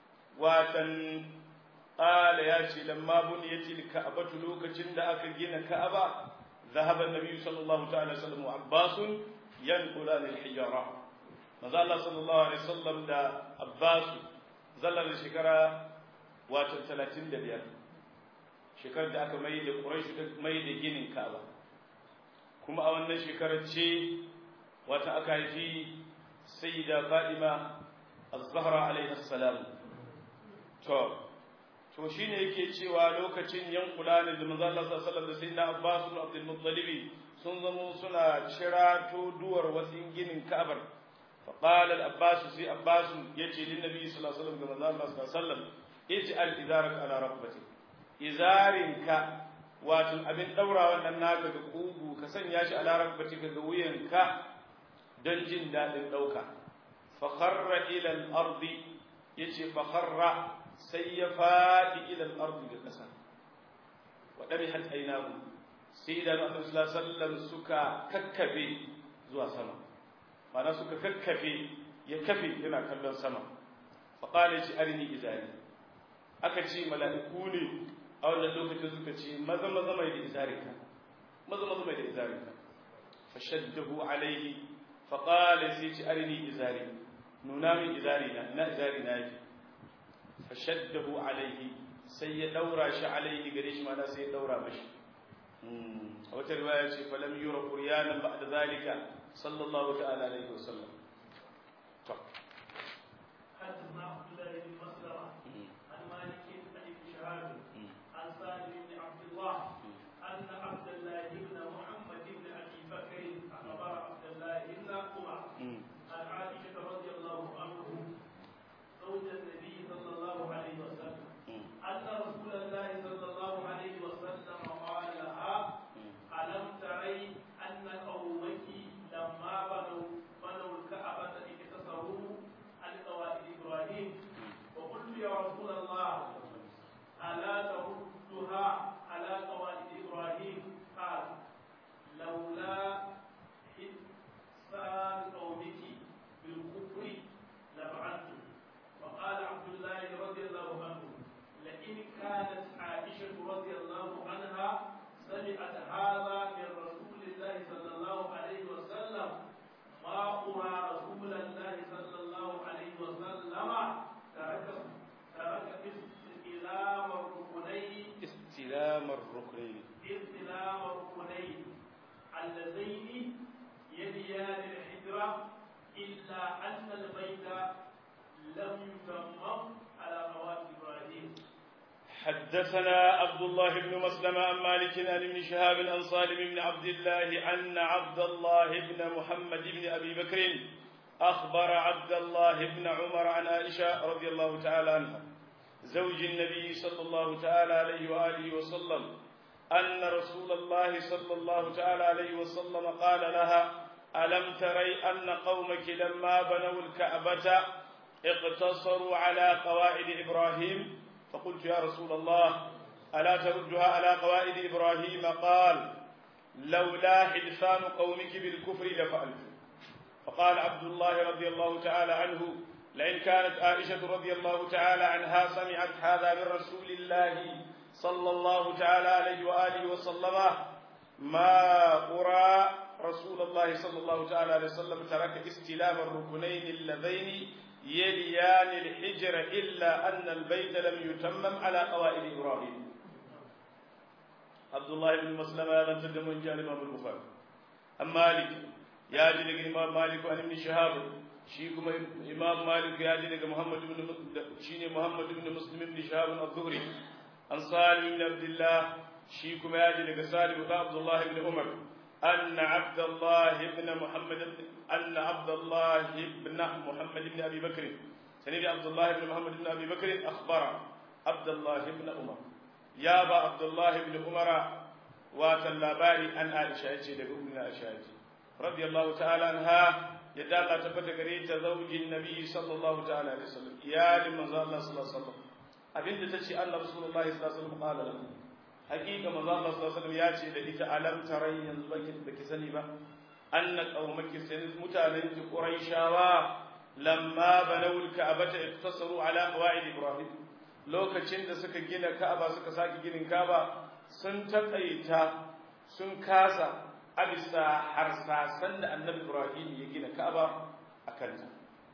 واتن قال يا شي لما بنيت الكعبة لوكacin da aka gina Ka'aba ذهب النبي صلى الله تعالى وسلم وعباس ينقلان الحجارة maza Allah sallallahu alaihi wasallam da Abbas zallar shekara wato 35 shekarar da aka mai da Quraysh ta mai da ginin Ka'aba kuma a wannan shekarar ce wata aka haifi sayyida Fatima az-Zahra alaiha salam to to shine yake cewa lokacin yankula ne da manzo Allah sallallahu alaihi wasallam da sayyidina Abbas ibn Abdul Muttalib sun zamo suna cirato duwar wasin ginin Ka'abar fa qala al-Abbas sai Abbas yace lin Nabi sallallahu alaihi wasallam ga manzo Allah sallallahu alaihi wasallam ij'al izarak ala raqbati izarinka wato abin daura wannan naka ga kugu ka sanya shi ala raqbati ga wuyanka don jin dadin dauka fa kharra ila al-ardi yace fa kharra sai ya faɗi ilal ardi da ƙasa wa ɗari hat ainahu sai idan annabi sallallahu alaihi wasallam suka kakkafe zuwa sama ma'ana suka kakkafe ya kafe yana kallon sama fa qala shi arini izari aka ce mala'iku ne a wannan lokacin suka ce maza maza mai da izarika maza maza mai da izarika fa shaddahu alaihi fa qala sai ce arini izari nuna min izari na na izari na yake fashaddahu alaihi sai ya daura shi alaihi gare shi mana sai ya daura mashi a wata riwaya ce falam yura quryanan ba'da zalika sallallahu ta'ala alaihi wasallam to حدثنا عبد الله بن مسلمة عن مالك عن ابن شهاب عن سالم بن عبد الله أن عبد الله بن محمد بن أبي بكر أخبر عبد الله بن عمر عن عائشة رضي الله إلا أن البيت لم يتمم على قواعد إبراهيم حدثنا عبد الله بن مسلم عن مالك عن ابن شهاب عن سالم بن عبد الله أن عبد الله بن محمد بن أبي بكر أخبر عبد الله بن عمر عن عائشة رضي الله تعالى عنها زوج النبي صلى الله تعالى عليه وآله وسلم أن رسول الله صلى الله تعالى عليه وسلم قال لها ألم تري أن قومك لما بنوا الكعبة اقتصروا على قواعد إبراهيم فقلت يا رسول الله ألا تردها على قواعد إبراهيم قال لولا حلفان قومك بالكفر لفعلت فقال عبد الله رضي الله تعالى عنه لئن كانت عائشة رضي الله تعالى عنها سمعت هذا من رسول الله صلى الله تعالى عليه وآله وسلم ما أرى رسول الله صلى الله تعالى عليه وسلم ترك استلام الركنين اللذين يليان الحجر إلا أن البيت لم يتمم على قواعد إبراهيم عبد الله بن مسلم هذا تدم من جانب البخاري أم مالك يا جل الإمام مالك عن ابن شهاب شيكم إمام مالك يا جل محمد بن شيني محمد بن مسلم بن شهاب الظهري عن سالم بن عبد الله شيكم يا جل سالم بن عبد الله بن عمر أن عبد الله بن محمد أن عبد الله بن محمد بن أبي بكر سنبي عبد الله بن محمد بن أبي بكر أخبر عبد الله بن عمر يا با عبد الله بن عمر وتلاباري أن عائشة يجي لأمنا عائشة رضي الله تعالى عنها يدعى تبت قريت زوج النبي صلى الله تعالى عليه وسلم يا لمن الله صلى الله عليه وسلم أبنت تشي أن رسول الله صلى الله عليه وسلم قال له hakika manzo Allah sallallahu alaihi wasallam ya ce da ita alam tarai yanzu baki baki sani ba anna qaumaki sai mutanen ki quraishawa lamma banaw alka'bata iktasaru ala qawaid ibrahim lokacin da suka gina ka'aba suka saki ginin ka'aba sun takaita sun kasa a bisa harsasan da annabi ibrahim ya gina ka'aba akan ta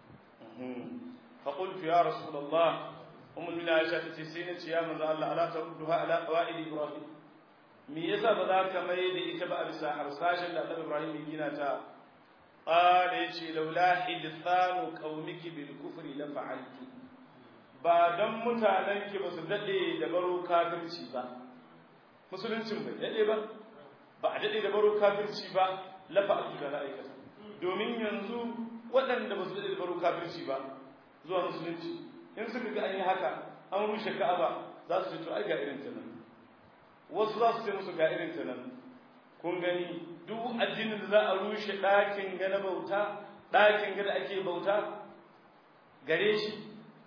fa qultu ya rasulullah umar mina aisha ta ce sai na ce ya manzo Allah ala tarudduha ala qawaid ibrahim me yasa ba za ka mai da ita ba a bisa harsashin da Annabi Ibrahim ya gina ta qala yace laula hidthanu qaumiki bil kufri la fa'altu ba dan mutanen ki ba su dade da baro kafirci ba musuluncin bai dade ba ba a dade da baro kafirci ba la fa'altu da na aikata domin yanzu waɗanda ba su dade da baro kafirci ba zuwa musulunci in suka ga an yi haka an rushe ka'aba za su ce to ai ga irin ta nan wasu za su ce musu ga irin ta nan kun gani duk addinin da za a rushe ɗakin ga na bauta ɗakin ga da ake bauta gare shi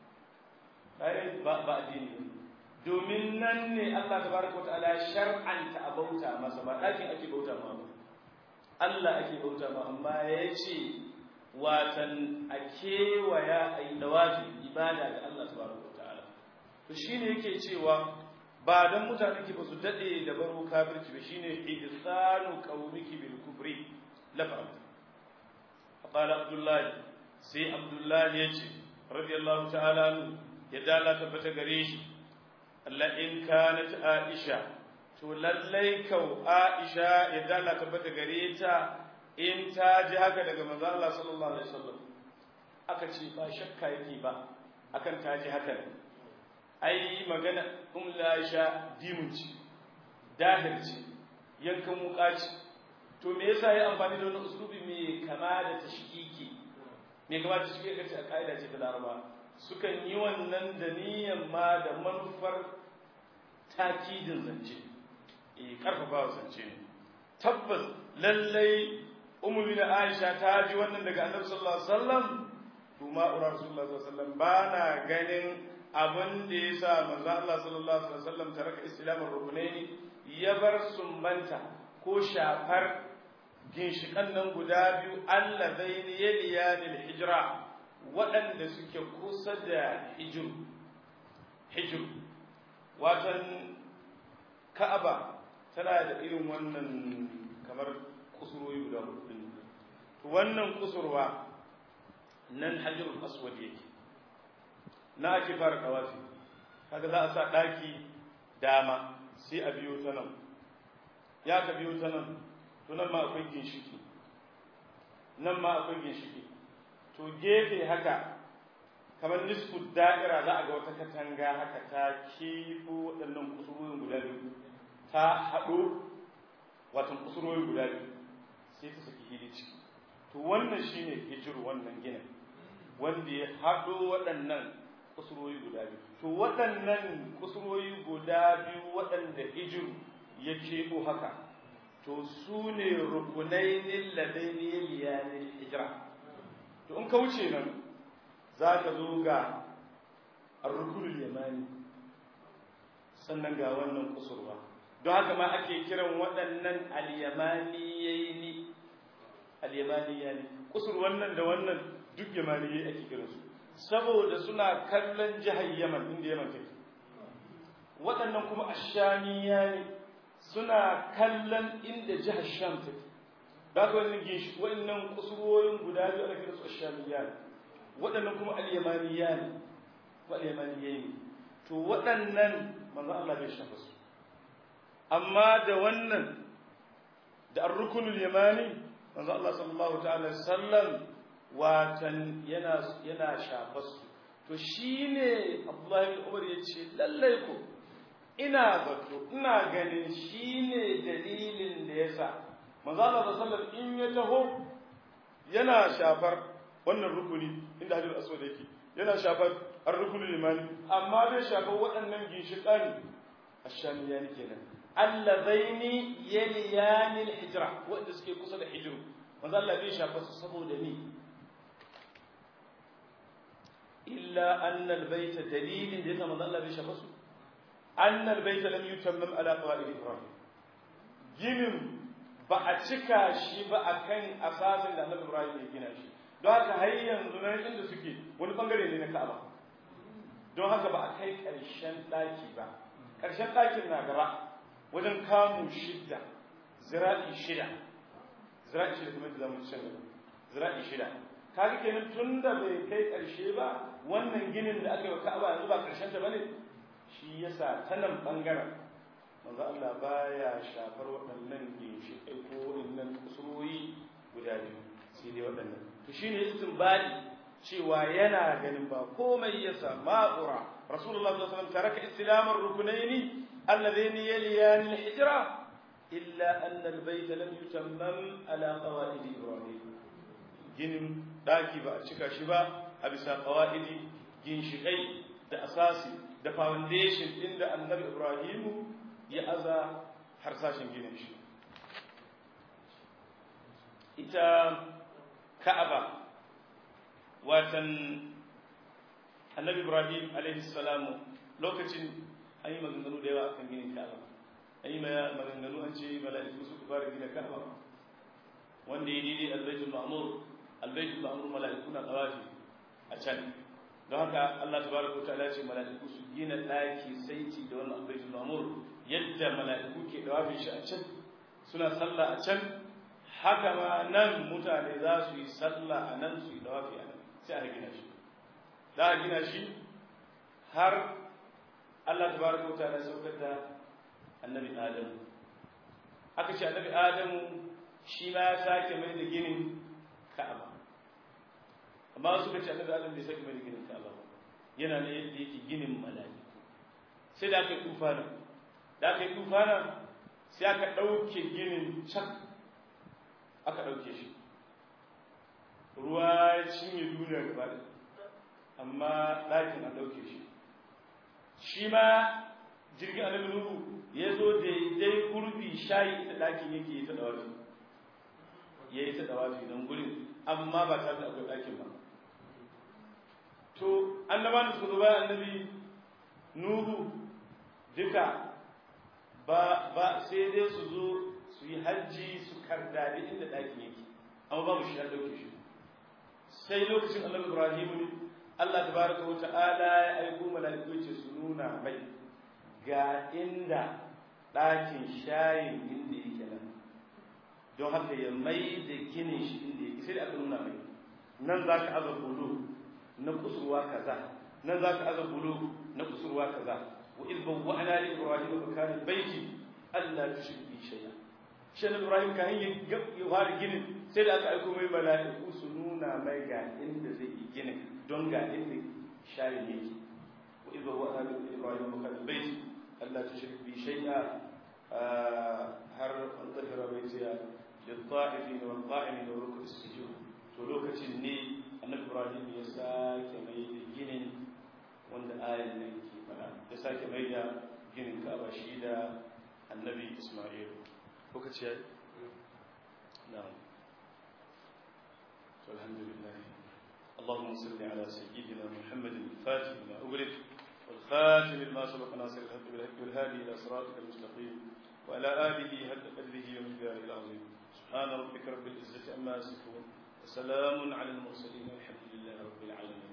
ba ba addini domin nan ne Allah tabaraka wa ta'ala shar'anta a bauta masa ba ɗakin ake bauta ma ba Allah ake bauta ma amma ya ce watan a kewaya a yi dawafi ibada ga Allah tabaraka wa ta'ala to shine yake cewa ba dan mutane ki ba su dade da baro kafirci ba shine ihsanu qaumiki bil kufri la fa'al qala abdullah sai abdullah yace radiyallahu ta'ala anhu ya dala tabbata gare shi Allah in kanat aisha to lallai kau aisha ya dala tabbata gare ta in ta ji haka daga manzo Allah sallallahu alaihi wasallam aka ce ba shakka yake ba akan ta ji haka ai magana um la sha dimunci dahirci yankan wukaci to me yasa ya amfani da wannan uslubi me kama da tashkiki me kama da tashkiki kace a kaida ce ta Laraba sukan yi wannan da niyyar ma da manufar takidin zance eh karfafa zance ne tabbas lallai ummu bin Aisha ta ji wannan daga Annabi sallallahu alaihi wasallam to ma ura Rasulullah sallallahu alaihi wasallam bana ganin abin da ya sa manzo Allah sallallahu alaihi wasallam taraka islamar rukunaini ya bar sumbanta ko shafar ginshikan nan guda biyu allazaini yaliyanil hijra waɗanda suke kusa da hijir hijir watan ka'aba tana da irin wannan kamar kusurwoyi guda hudu wannan kusurwa nan hajjarul aswad yake na ake fara kawafi kaga za a sa daki dama sai a biyo ta nan ya ka biyo ta nan to nan ma akwai ginshiki nan ma akwai ginshiki gefe haka kamar nisfu da'ira za a ga wata katanga haka ta kifo waɗannan kusurorin guda biyu ta haɗo watan kusurorin guda biyu sai ta saki hili ciki to wannan shine hijiru wannan ginin wanda ya haɗo waɗannan kusurwoyi guda biyu to waɗannan kusurwoyi guda biyu waɗanda hijiru ya keɓo haka to su ne rukunai lilladai ne liyanin hijira to in ka wuce nan za ka zo ga rukunul yamani sannan ga wannan kusurwa don haka ma ake kiran waɗannan alyamaniyaini alyamaniyani kusur wannan da wannan duk yamaniyai ake kiransu saboda suna kallon jihar yaman inda yaman take waɗannan kuma ashamiya ne suna kallon inda jihar sham take da haka wannan gishi waɗannan kusurwoyin guda biyu ana kiransu ashamiya ne waɗannan kuma al-yamaniya ne ko al-yamaniyai ne to waɗannan manzo Allah bai shafa su amma da wannan da ar-rukunul yamani manzo Allah sallallahu ta'ala sallam watan yana yana shafa su to shine Abdullahi bin Umar yace lallai ko ina zato ina ganin shine dalilin da yasa manzo Allah sallallahu alaihi in ya taho yana shafar wannan rukuni inda hajjar aswad yake yana shafar ar-rukunul imani amma bai shafar waɗannan ginshiƙan ashamiyani kenan allazaini yaliyani al-hijra wanda suke kusa da hijru manzo Allah bai shafa su saboda ni illa anna al-bayt dalilin da yasa manzo Allah bai shafa su anna al-bayt lam yutammam ala qawaid ibrahim ginin ba a cika shi ba akan asasin da Annabi Ibrahim ya gina shi don haka har yanzu nan inda suke wani bangare ne na Ka'aba don haka ba a kai ƙarshen ɗaki ba ƙarshen ɗakin na gaba wajen kamu shidda zira'i shida zira'i shida kuma da zamu ci zira'i shida kaga kenan tun da bai kai ƙarshe ba wannan ginin da aka yi wa Ka'aba yanzu ba ƙarshen ta bane shi yasa ta nan bangaren manzo Allah baya shafar waɗannan ginshiƙai ko waɗannan kusurwoyi guda biyu sai dai waɗannan to shine istinbadi cewa yana ganin ba komai yasa ma'ura rasulullah sallallahu alaihi wasallam taraka islamar rukunaini alladhini yaliyan alhijra illa anna albayt lam yutammam ala qawaid ibrahim ginin daki ba a cika shi ba a bisa qawaidi ginshikai da asasi da foundation din da annabi ibrahim ya aza harsashin ginin shi ita ka'aba watan annabi ibrahim alaihi salamu lokacin an yi maganganu da yawa akan ginin ka'aba an yi maganganu an ce mala'iku suka fara gina ka'aba wanda ya daidai albaitul ma'mur albaitul ma'mur mala'iku na tawafi a can don haka Allah tabaraka wa ta'ala ce mala'iku su gina daki saiti da wannan albaitul ma'mur yadda mala'iku ke tawafin shi a can suna sallah a can haka ma nan mutane za su yi sallah a nan su yi tawafi a nan sai a gina shi za a gina shi har Allah tabaraka wa ta'ala saukar da annabi Adam aka ce annabi Adamu shi ma ya sake mai da ginin Ka'aba amma suka ce annabi Adam bai sake mai da ginin Ka'aba yana ne yadda yake ginin mala'iku sai da aka yi tufana da aka yi tufana sai aka ɗauke ginin can aka ɗauke shi ruwa ya cinye duniya gaba da amma ɗakin an ɗauke shi shi ma jirgin annabi nuhu ya zo daidai gurbi shayi da ɗakin yake yi ta dawafi ya yi ta dawafi don gurin amma ba tare da akwai ɗakin ba to annaba da su bayan annabi nuhu duka ba ba sai dai su zo su yi hajji su kardadi inda ɗakin yake amma babu shi ya ɗauke shi sai lokacin annabi ibrahim ne Allah tabaraka wa ta'ala ya aiko mala'iku ce su nuna mai ga inda ɗakin shayin inda yake nan don haka ya mai da ginin shi inda yake sai da aka nuna mai nan za ka aza bulu na kusurwa kaza nan za ka aza bulu na kusurwa kaza wa iz bawwa'na li ibrahim makana baiti alla tushrik bi shay'a shi ibrahim kan yi ya fara ginin sai da aka aiko mai mala'iku su nuna nuna mai ga inda zai yi ginin don ga inda shayin yake wa idza wa ana bi ibrahim wa kad bait alla tushrik bi shay'a har an tahira baitiya lil ta'ifin wal qa'imin wa ruk'i sujud to lokacin ne annabi ibrahim ya sake mai da ginin wanda ayan nan ke fada ya sake mai da ginin kaba shi da annabi isma'il lokaci ya na'am to alhamdulillah اللهم صل على سيدنا محمد الفاتح لما أغلق والخاتم لما سبق ناصر الحق بالحق والهادي إلى صراطك المستقيم وعلى آله حق قدره ومقداره العظيم سبحان ربك رب العزة عما يصفون وسلام على المرسلين والحمد لله رب العالمين